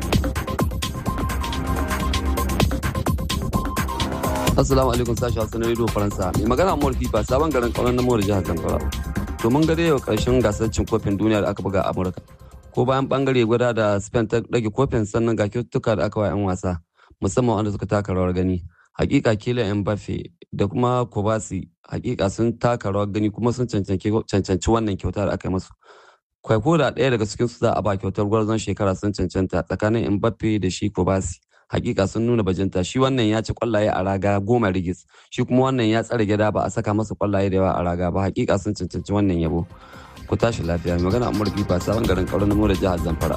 Assalamu alaikum sashi Hassan Radio Faransa. Mai magana Amur Fifa sabon garin kauran na Mawar jihar Zamfara. To mun gade yau karshen gasar cin kofin duniya da aka buga a Amurka. Ko bayan bangare guda da Spain ta rage kofin sannan ga kyaututtuka da aka wa 'yan wasa musamman wanda suka taka rawar gani. hakika kila Mbappe da kuma Kobasi hakika sun taka rawar gani kuma sun cancanci wannan kyauta da aka yi musu. Kwai ko da ɗaya daga cikin su za a ba kyautar gwarzon shekara sun cancanta tsakanin Mbappe da shi Kobasi. Hakika sun nuna bajinta shi wannan ya ci kwallaye a raga goma rigis shi kuma wannan ya tsare gida ba a saka masa kwallaye da yawa a raga ba hakika sun cancanci wannan yabo. Ku tashi lafiya mai magana Umar Fifa sabon garin Kauran Namo da jihar Zamfara.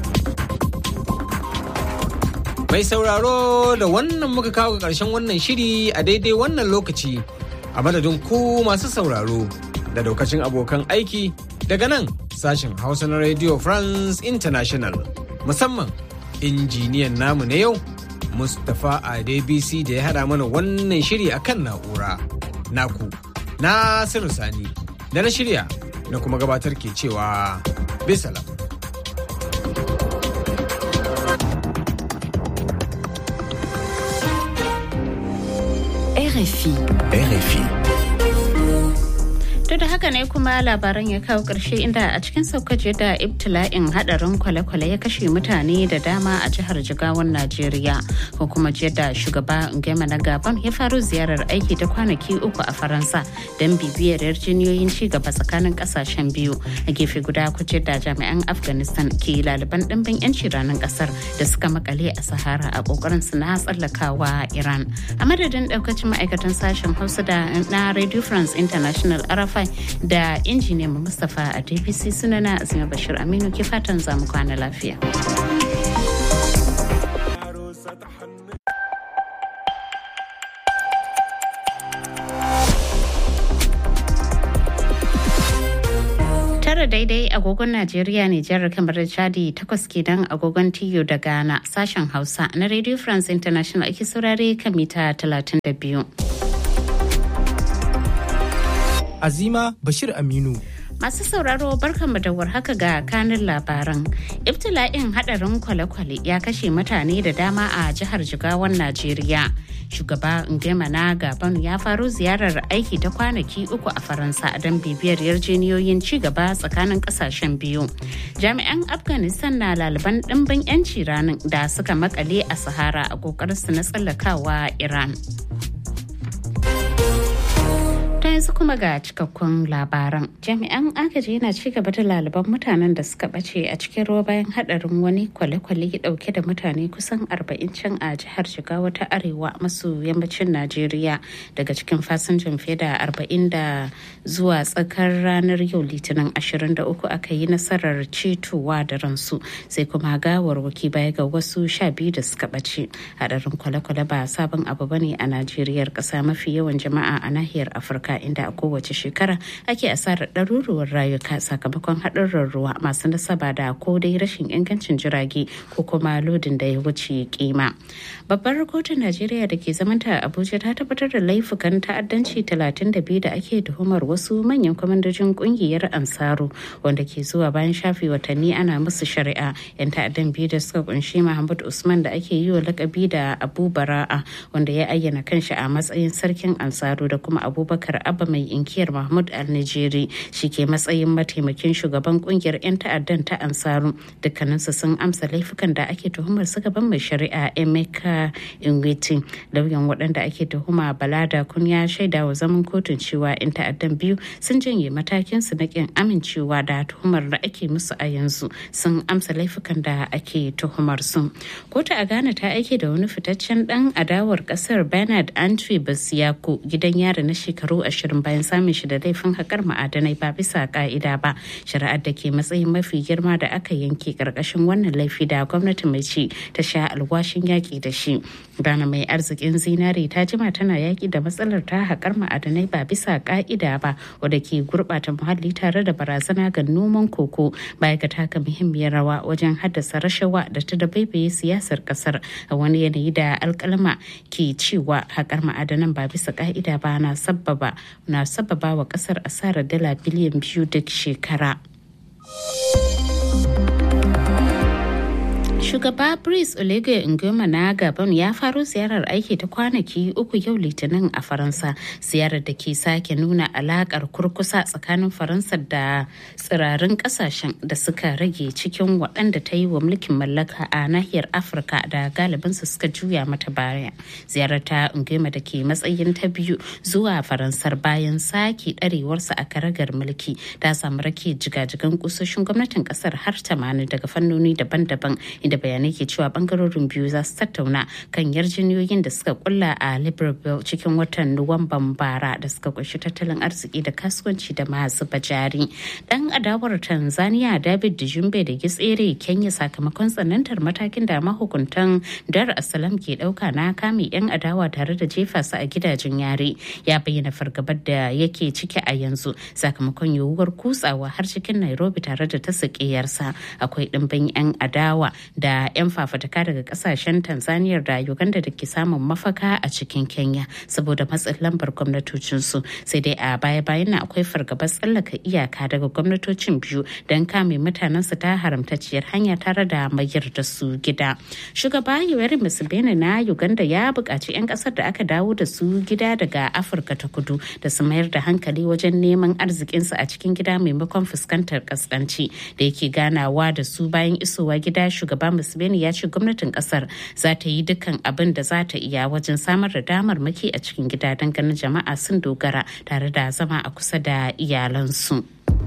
Mai sauraro da wannan muka kawo ga ƙarshen wannan shiri a daidai wannan lokaci a madadin ku masu sauraro da daukacin abokan aiki daga nan sashen Hausa na Radio France International musamman injiniyan namu na yau Mustapha Adebisi da ya haɗa mana wannan shiri akan na'ura. Naku, Nasiru Sani, da na shirya na kuma gabatar ke cewa bisalam. RFI. RFI. To da haka ne kuma labaran ya kawo ƙarshe inda a cikin saukace da ibtila'in hadarin kwale-kwale ya kashe mutane da dama a jihar Jigawan Najeriya. Ko kuma da shugaba Ngema na Gabon ya faru ziyarar aiki ta kwanaki uku a Faransa don bibiyar yarjiniyoyin ci gaba tsakanin kasashen biyu. A gefe guda kuce da jami'an Afghanistan ke laliban ɗimbin 'yanci ranar ƙasar da suka makale a Sahara a ƙoƙarin su na tsallakawa Iran. A madadin ɗaukacin ma'aikatan sashen Hausa da na Radio France International Arafa da injiniyan Mustapha a DPC sunana Azima Bashir Aminu ke fatan zamu kwana lafiya. tara daidai agogon Najeriya ne jihar kamar da Chadi takwas kenan agogon Tiyo da Ghana sashen Hausa na Radio France International ake saurare kan mita 32. Azima Bashir Aminu. Masu sauraro barkanmu da warhaka ga kanin labaran. Ibtila'in hadarin kwale-kwale ya kashe mutane da dama a jihar Jigawan Najeriya. Shugaba Ngema na Gabon ya faro ziyarar aiki ta kwanaki uku a Faransa don bibiyar yarjeniyoyin ci gaba tsakanin kasashen biyu. Jami'an Afghanistan na laliban ɗimbin 'yanci ranar da suka makale a Sahara a ƙoƙarinsu na tsallakawa Iran. yanzu kuma ga cikakkun labaran jami'an agaji yana ci gaba da laliban mutanen da suka bace a cikin ruwa bayan hadarin wani kwale-kwale dauke da mutane kusan 40 can a jihar jigawa ta arewa maso yammacin najeriya daga cikin fasinjan fiye da 40 da zuwa tsakar ranar yau litinin 23 aka yi nasarar cetowa da ransu sai kuma gawarwaki baya ga wasu sha biyu da suka bace hadarin kwale-kwale ba sabon abu bane a najeriyar kasa mafi yawan jama'a a nahiyar afirka inda a kowace shekara ake asarar ɗaruruwar rayuka sakamakon haɗurran ruwa masu nasaba da ko dai rashin ingancin jirage ko kuma lodin da ya wuce kima. Babbar kotun Najeriya da ke zamanta a Abuja ta tabbatar da laifukan ta'addanci 32 da ake tuhumar wasu manyan kwamandojin kungiyar Ansaru wanda ke zuwa bayan shafe watanni ana musu shari'a. 'Yan ta'addan biyu da suka kunshi Muhammad Usman da ake yi wa lakabi da Abu Bara'a wanda ya ayyana kanshi a matsayin sarkin Ansaru da kuma Abubakar abba mai inkiyar mahmud al-nijeri shi ke matsayin mataimakin shugaban kungiyar 'yan ta'addan ta ansaru dukkaninsu sun amsa laifukan da ake tuhumar su gaban mai shari'a emeka ingwiti lauyan waɗanda ake tuhuma balada kun ya shaida wa zaman kotun cewa 'yan ta'addan biyu sun janye matakin su na kin amincewa da tuhumar da ake musu a yanzu sun amsa laifukan da ake tuhumar su kotu a ghana ta aike da wani fitaccen dan adawar kasar bernard antwi basiyako gidan yari na shekaru ashirin bayan samun shi da laifin haƙar ma'adanai ba bisa ka'ida ba shari'ar da ke matsayin mafi girma da aka yanke ƙarƙashin wannan laifi da gwamnati mai ci ta sha alwashin yaƙi da shi Ghana mai arzikin zinare ta jima tana yaƙi da matsalar ta haƙar ma'adanai ba bisa ka'ida ba wadda ke gurɓata muhalli tare da barazana ga noman koko baya ga taka muhimmiyar rawa wajen haddasa rashawa da ta dabaibaye siyasar ƙasar a wani yanayi da alƙalma ke cewa haƙar ma'adanan ba bisa ka'ida ba na sabbaba na sababa wa kasar asarar dala biliyan biyu duk shekara. Shugaba Brice Oligui Nguema na Gabon ya faro ziyarar aiki ta kwanaki uku yau Litinin a Faransa. Ziyarar da ke sake nuna alakar kurkusa tsakanin Faransa da tsirarin kasashen da suka rage cikin waɗanda ta yi wa mulkin mallaka a nahiyar Afirka da galibinsu suka juya mata baya. Ziyarar ta Nguema da ke matsayin ta biyu zuwa Faransar bayan sake ɗarewarsa a karagar mulki ta samu rake jigajigan kusoshin gwamnatin ƙasar har 80 daga fannoni daban-daban inda bayanai ke cewa bangarorin biyu za su tattauna kan yarjiniyoyin da suka kulla a libreville cikin watan nuwamban bara da suka kunshi tattalin arziki da kasuwanci da masu bajari dan adawar tanzania david dijumbe da gitsere kenya sakamakon tsanantar matakin da mahukuntan dar asalam ke dauka na kame yan adawa tare da jefa su a gidajen yare ya bayyana fargabar da yake ciki a yanzu sakamakon yiwuwar kutsawa har cikin nairobi tare da ta sakiyarsa akwai dimbin yan adawa da da 'yan fafataka daga kasashen tanzania da uganda da ke samun mafaka a cikin kenya saboda matsin lambar gwamnatocinsu sai dai a baya-bayan na akwai fargabar tsallaka iyaka daga gwamnatocin biyu don kame mutanensu ta haramtacciyar hanya tare da mayar da su gida shugaba yoweri museveni na uganda ya buƙaci 'yan ƙasar da aka dawo da su gida daga afirka ta kudu da su mayar da hankali wajen neman arzikinsu a cikin gida maimakon fuskantar kaskanci da yake ganawa da su bayan isowa gida shugaba museveni ya ce gwamnatin kasar za ta yi dukkan abin da za ta iya wajen samar da damar maki a cikin gida don ganin jama'a sun dogara tare da zama a kusa da iyalansu.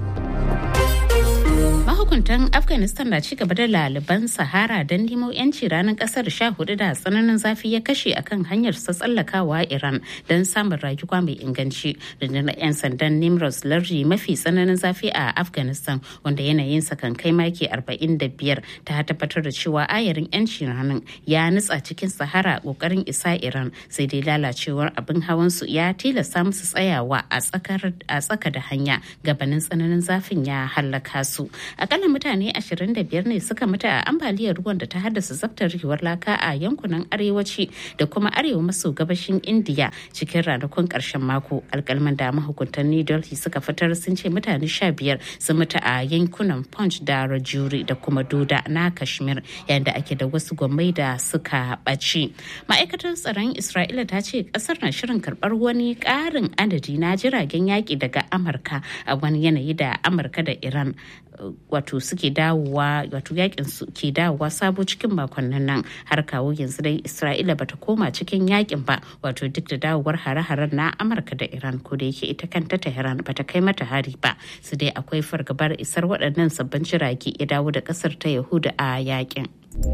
mahukuntan afghanistan na ci gaba da laliban sahara don nemo yanci ranar kasar sha hudu da tsananin zafi ya kashe akan hanyar sa tsallakawa iran don samun rayuwa mai inganci rundunar 'yan sandan nimros lardi mafi tsananin zafi a afghanistan wanda yanayinsa kan kai maki 45 ta tabbatar da cewa ayarin yanci ranar ya nutsa cikin sahara kokarin isa iran sai dai lalacewar abin hawan su ya tilasta musu tsayawa a tsaka da hanya gabanin tsananin zafin ya hallaka su akalla mutane 25 ne suka mutu a ambaliyar ruwan da ta haddasa zaftarewar laka a yankunan arewaci da kuma arewa maso gabashin indiya cikin ranakun karshen mako alkalman da mahukuntan new delhi suka fitar sun ce mutane 15 sun mutu a yankunan punch da rajuri da kuma doda na kashmir yayin da ake da wasu gwamnati da suka ɓaci ma'aikatar tsaron isra'ila ta ce kasar na shirin karɓar wani ƙarin adadi na jiragen yaƙi daga amurka a wani yanayi da amurka da iran wato suke dawowa wato yakin su ke dawowa sabo cikin makonnin nan har kawo yanzu dai isra'ila bata koma cikin yakin ba wato duk da dawowar hare-haren na amurka da iran ko da yake ita kanta tehran bata kai mata hari ba su dai akwai fargabar isar waɗannan sabbin jirage ya dawo da ƙasar ta yahuda a yakin.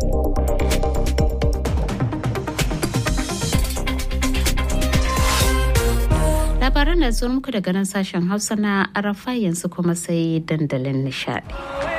labaran da zuwa muku daga nan sashen hausa na arafa yanzu kuma sai dandalin nishadi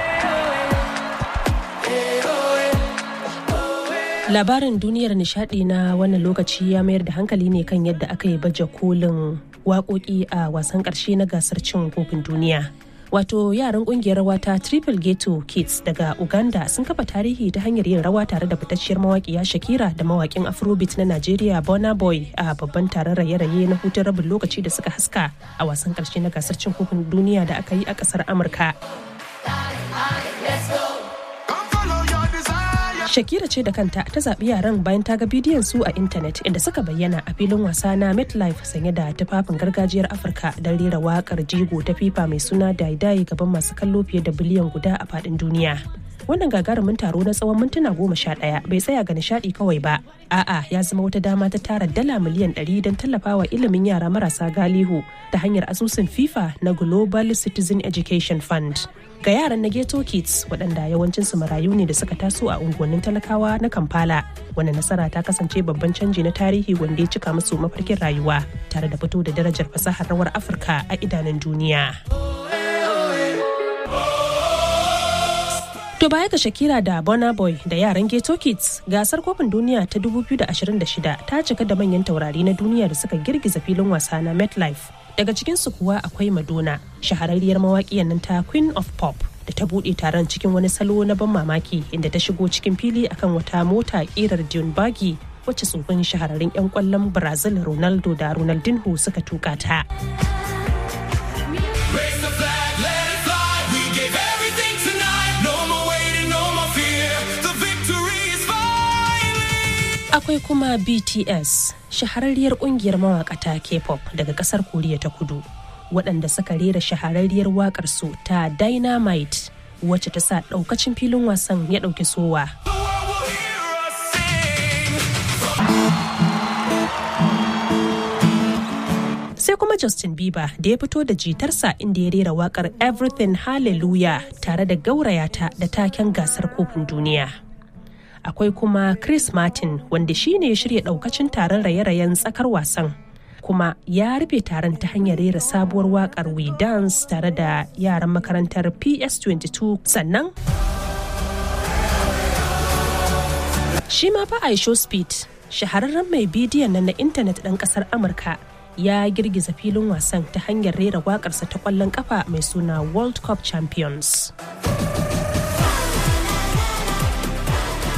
labarin duniyar nishadi na wannan lokaci ya mayar da hankali ne kan yadda aka yi baje kolin waƙoƙi a wasan ƙarshe na gasar cin kofin duniya wato yaran kungiyar rawa ta triple ghetto kids daga uganda sun kafa tarihi ta hanyar yin rawa tare da fitacciyar mawaƙiya shakira da mawaƙin afrobeat na nigeria bona boy a babban taron raye-raye na hutun rabin lokaci da suka haska a wasan ƙarshe na gasar cin kofin duniya da aka yi a ƙasar amurka Shakira ce da kanta ta zaɓi yaran bayan ta ga bidiyon su a intanet inda suka bayyana a filin wasa na MetLife sanye da tufafin gargajiyar Afirka don rera waƙar jigo ta FIFA mai suna Daidai gaban masu kallo fiye da biliyan guda a faɗin duniya. Wannan gagarumin taro na tsawon mintuna goma sha ɗaya bai tsaya ga nishaɗi kawai ba. A'a ya zama wata dama ta tara dala miliyan ɗari don tallafawa ilimin yara marasa galihu ta hanyar asusun FIFA na Global Citizen Education Fund. ga yaran na ghetto kids waɗanda yawancinsu marayu ne da suka taso a unguwannin talakawa na kampala wani nasara ta kasance babban canji na tarihi wanda ya cika musu mafarkin rayuwa tare da fito da darajar fasahar rawar afirka a idanun duniya To baya ga Shakira da Burna Boy da yaran Ghetto Kids, gasar kofin duniya ta 2026 ta cika da manyan taurari na duniya da suka girgiza filin wasa na MetLife. Daga cikinsu kuwa akwai Madonna, shahararriyar mawaƙiyar nan ta Queen of Pop. da ta buɗe taron cikin wani salo na ban mamaki inda ta shigo cikin fili akan wata mota ƙirar Dune Buggy wacce tsofin shahararrun 'yan ƙwallon Brazil Ronaldo da Ronaldinho suka tuka ta. akwai kuma bts shahararriyar kungiyar mawakata k-pop daga kasar koriya ta kudu waɗanda suka rera shahararriyar wakar su ta dynamite wacce ta sa ɗaukacin filin wasan ya ɗauki sowa sai kuma Justin Bieber da ya fito da jitarsa inda ya rera wakar Everything Hallelujah tare da gaurayata da taken gasar kofin duniya. akwai kuma Chris Martin wanda shi ne ya shirya daukacin taron raye-rayen tsakar wasan. Kuma ya rufe taron ta hanyar rera sabuwar wakar We Dance tare da yaran makarantar PS22 sannan Shi ma fa Aisho Speed, shahararren mai bidiyon nan na intanet ɗan ƙasar Amurka ya girgiza filin wasan ta hanyar rera waƙarsa ta ƙwallon ƙafa mai suna World Cup Champions.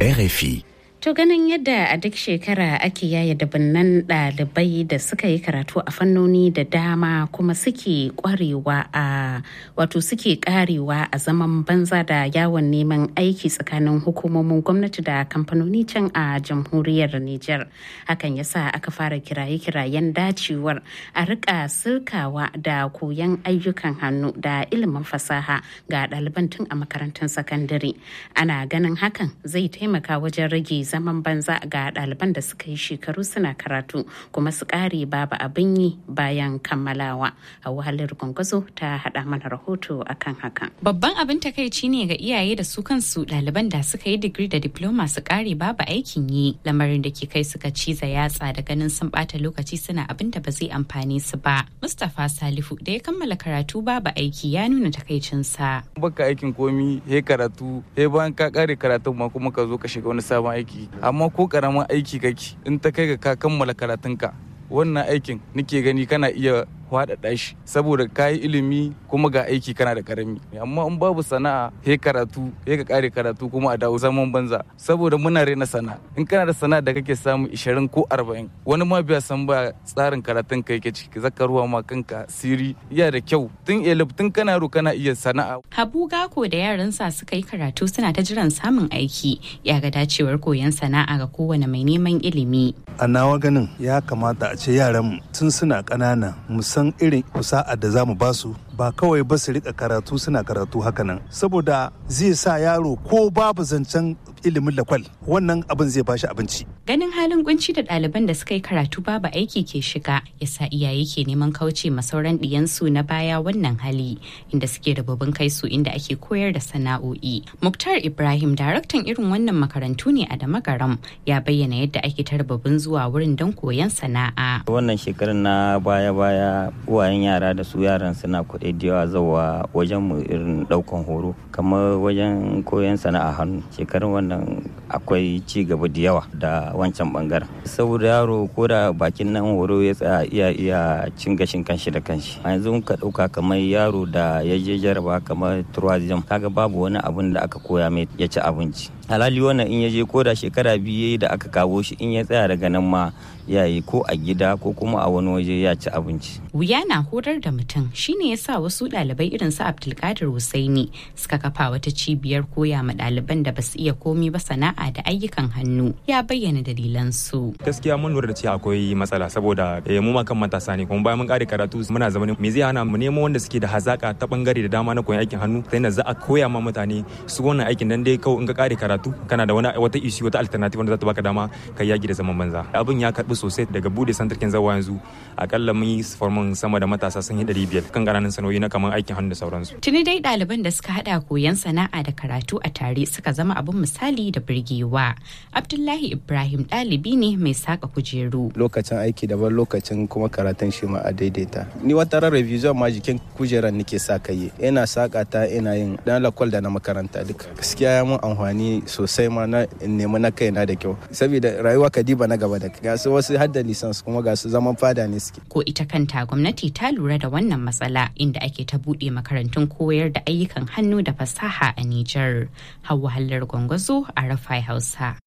RFI. To ganin yadda a duk shekara ake yaya dabinnan ɗalibai da suka yi karatu a fannoni da dama kuma suke kwarewa a wato suke karewa a zaman banza da yawon neman aiki tsakanin hukumomin gwamnati da kamfanoni can a jamhuriyar Nijar. Hakan ya sa aka fara kiraye-kirayen dacewar a rika sirkawa da koyon ayyukan hannu da ilimin fasaha ga ɗaliban tun a makarantun sakandare. Ana ganin hakan zai taimaka wajen rage zaman banza ga ɗaliban da suka yi shekaru suna karatu kuma su ƙare babu abin yi bayan kammalawa a wahalar gwangwazo ta haɗa mana rahoto akan hakan babban abin takaici ne ga iyaye da su kansu ɗaliban da suka yi digiri da diploma su ƙare babu aikin yi lamarin da ke kai suka ciza yatsa da ganin sun ɓata lokaci suna abin da ba zai amfane su ba mustapha salifu da ya kammala karatu babu aiki ya nuna takaicinsa baka aikin komi he karatu he bayan ka kare karatun ma kuma ka zo ka shiga wani sabon aiki amma ko karamin aiki kake in ta kai ga ka kammala karatunka wannan aikin nake gani kana iya faɗaɗa shi saboda ka yi ilimi kuma ga aiki kana da karami amma in babu sana'a he karatu he ka kare karatu kuma a dawo zaman banza saboda muna rena sana'a in kana da sana'a da kake samu 20 ko 40 wani ma biya san ba tsarin karatun ka yake ciki zaka ruwa ma kanka siri iya da kyau tun elif tun kana ro kana iya sana'a habu gako da yaransa suka yi karatu suna ta jiran samun aiki ya ga dacewar koyon sana'a ga kowane mai neman ilimi a nawa ganin ya kamata a ce yaran tun suna ƙanana san irin kusa'a da za mu ba su ba kawai ba su rika karatu suna karatu hakanan saboda zai sa yaro ko babu zancen ilimin lakwal wannan abin zai bashi abinci ganin halin kunci da ɗaliban da suka yi karatu babu aiki ke shiga yasa iyaye ke neman kauce ma sauran ɗiyansu na baya wannan hali inda suke rababin kai su inda ake koyar da sana'o'i muktar ibrahim daraktan irin wannan makarantu ne a damagaram ya bayyana yadda ake ta rababin zuwa wurin don koyon sana'a wannan shekarar na baya-baya uwayen yara da su yaran suna kuɗi da yawa zawa wajen mu irin ɗaukan horo kamar wajen koyon sana'a hannu shekarun wannan akwai ci gaba da yawa da wancan bangaren saboda yaro ko da bakin nan horo ya tsaya iya iya cin gashin kanshi da kanshi a yanzu ka ɗauka kamar yaro da ya je jaraba kamar tourism kaga babu wani abun da aka koya mai ya ci abinci halali wannan in ya je ko da shekara biyu da aka kawo shi in ya tsaya daga nan ma ya yi ko a gida ko kuma a wani waje ya ci abinci. Wuya na horar da mutum shine ya sa wasu ɗalibai irin su Abdulkadir Husaini suka kafa wata cibiyar koya ma ɗaliban da basu iya komi ba sana'a da ayyukan hannu ya bayyana dalilan su. Gaskiya mun lura da cewa akwai matsala saboda mu ma kan matasa ne kuma bayan mun kare karatu muna zama me zai hana mu nemo wanda suke da hazaka ta bangare da dama na koyon aikin hannu sai na za a koya ma mutane su wannan aikin dan dai kawai in ka kare karatu kana da wani wata issue wata alternative wanda za ta baka dama kai yaki da zaman banza. Abin ya karbi sosai daga bude santarkin zawa yanzu akalla mun yi formin sama da matasa sun yi ɗari biyar kan ƙananan sanoyi na kamar aikin hannu da sauransu. Tuni dai ɗaliban da suka haɗa koyon sana'a da karatu a tare suka zama abin misali da birgewa. Abdullahi Ibrahim ɗalibi ne mai saka kujeru. Lokacin aiki daban lokacin kuma karatun shi ma a daidaita. Ni wata ran revision ma jikin kujeran nake sa kai. Ina saka ta ina yin dan lakwal da na makaranta duka. Gaskiya ya mun amfani sosai ma na nemi na kaina da kyau. Saboda rayuwa kadiba na gaba da ga su wasu hadda lisans kuma ga su zaman fada ne suke. Ko ita kanta gwamnati ta lura da wannan matsala inda ake ta buɗe makarantun koyar da ayyukan hannu da fasaha a Nijar. Hauwa Hallar Gwangwazo a Rafai Hausa.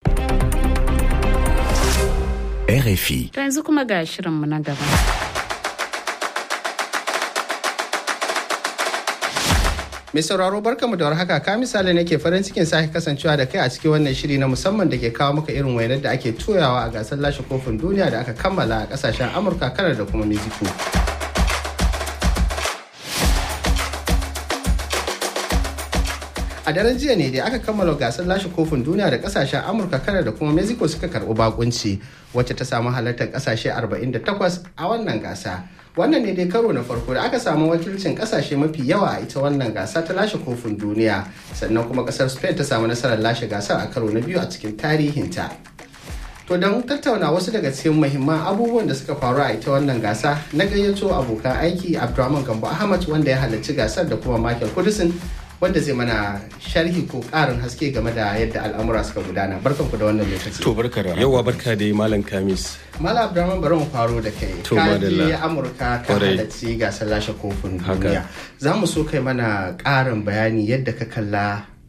RFI. To yanzu kuma ga shirinmu na gaba. Mai sauraro barkamu da warhaka ka misali nake farin cikin sake kasancewa da kai a cikin wannan shiri na musamman da ke kawo maka irin wainar da ake toyawa a gasar lashe kofin duniya da aka kammala a kasashen Amurka kanar da kuma Mexico. A daren jiya ne da aka kammala gasar lashe kofin duniya da kasashen Amurka kanar da kuma Mexico suka karɓi bakunci wacce ta samu halartar kasashe 48 a wannan gasa. wannan ne dai karo na farko da aka samu wakilcin kasashe mafi yawa a ita wannan gasa ta lashe kofin duniya sannan kuma kasar spain ta samu nasarar lashe gasar a karo na biyu a cikin tarihinta to don tattauna wasu daga cikin muhimman abubuwan da suka faru a ita wannan gasa na gayyato abokan aiki abdulrahman gambo ahmad wanda ya halarci gasar da kuma michael kudusin wanda zai mana sharhi ko karin haske game da yadda al'amura suka gudana barkan ku da wannan lokaci to barka da yawa barka da malam kamis malam abdurrahman bari mu faro da kai ka je amurka ka halarci gasar lashe kofin duniya za mu so kai mana karin bayani yadda ka kalla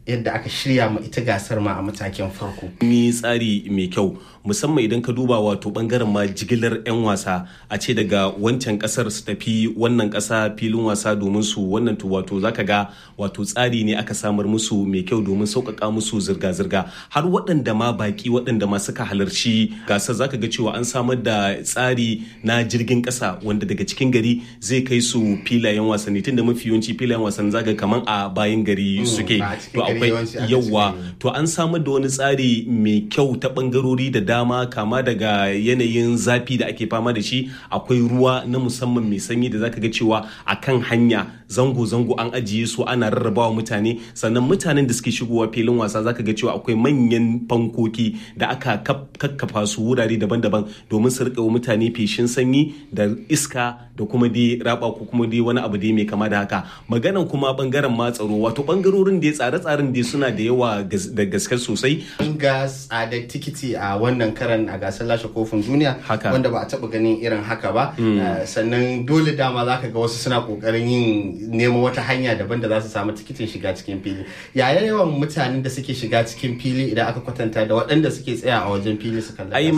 yadda aka shirya ma ita gasar ma a matakin farko mi tsari mai kyau musamman idan ka duba wato bangaren ma jigilar 'yan wasa a ce daga wancan kasar su tafi wannan kasa filin wasa domin su wannan to wato zaka ga wato tsari ne aka samar musu mai kyau domin sauƙaƙa musu zirga-zirga har waɗanda ma baki waɗanda ma suka halarci gasar zaka ga cewa an samar da tsari na jirgin ƙasa wanda daga cikin gari zai kai su filayen wasanni tunda mafi yawanci filayen wasanni zaka kaman a bayan gari suke to akwai yawa to an samar da wani tsari mai kyau ta bangarori da dama kama daga yanayin zafi da ake fama da shi akwai ruwa na musamman mai sanyi da zaka ga cewa a kan hanya zango-zango an ajiye su ana rarrabawa mutane sannan mutanen da suke shigowa filin wasa zaka ga cewa akwai manyan fankoki da aka kakkafa su wurare daban-daban domin su rika mutane feshin sanyi da iska da kuma dai raba ko kuma dai wani abu dai mai kama da haka maganan kuma bangaren ma tsaro wato bangarorin da tsare-tsaren dai suna da yawa da gaske sosai an ga tsadar tikiti a wannan karan a gasar lashe kofin duniya wanda ba a taba ganin irin haka ba sannan dole dama za ka ga wasu suna kokarin yin nemo wata hanya daban da za su samu tikitin shiga cikin fili yaya yawan mutanen da suke shiga cikin fili idan aka kwatanta da waɗanda suke tsaya a wajen fili su kalla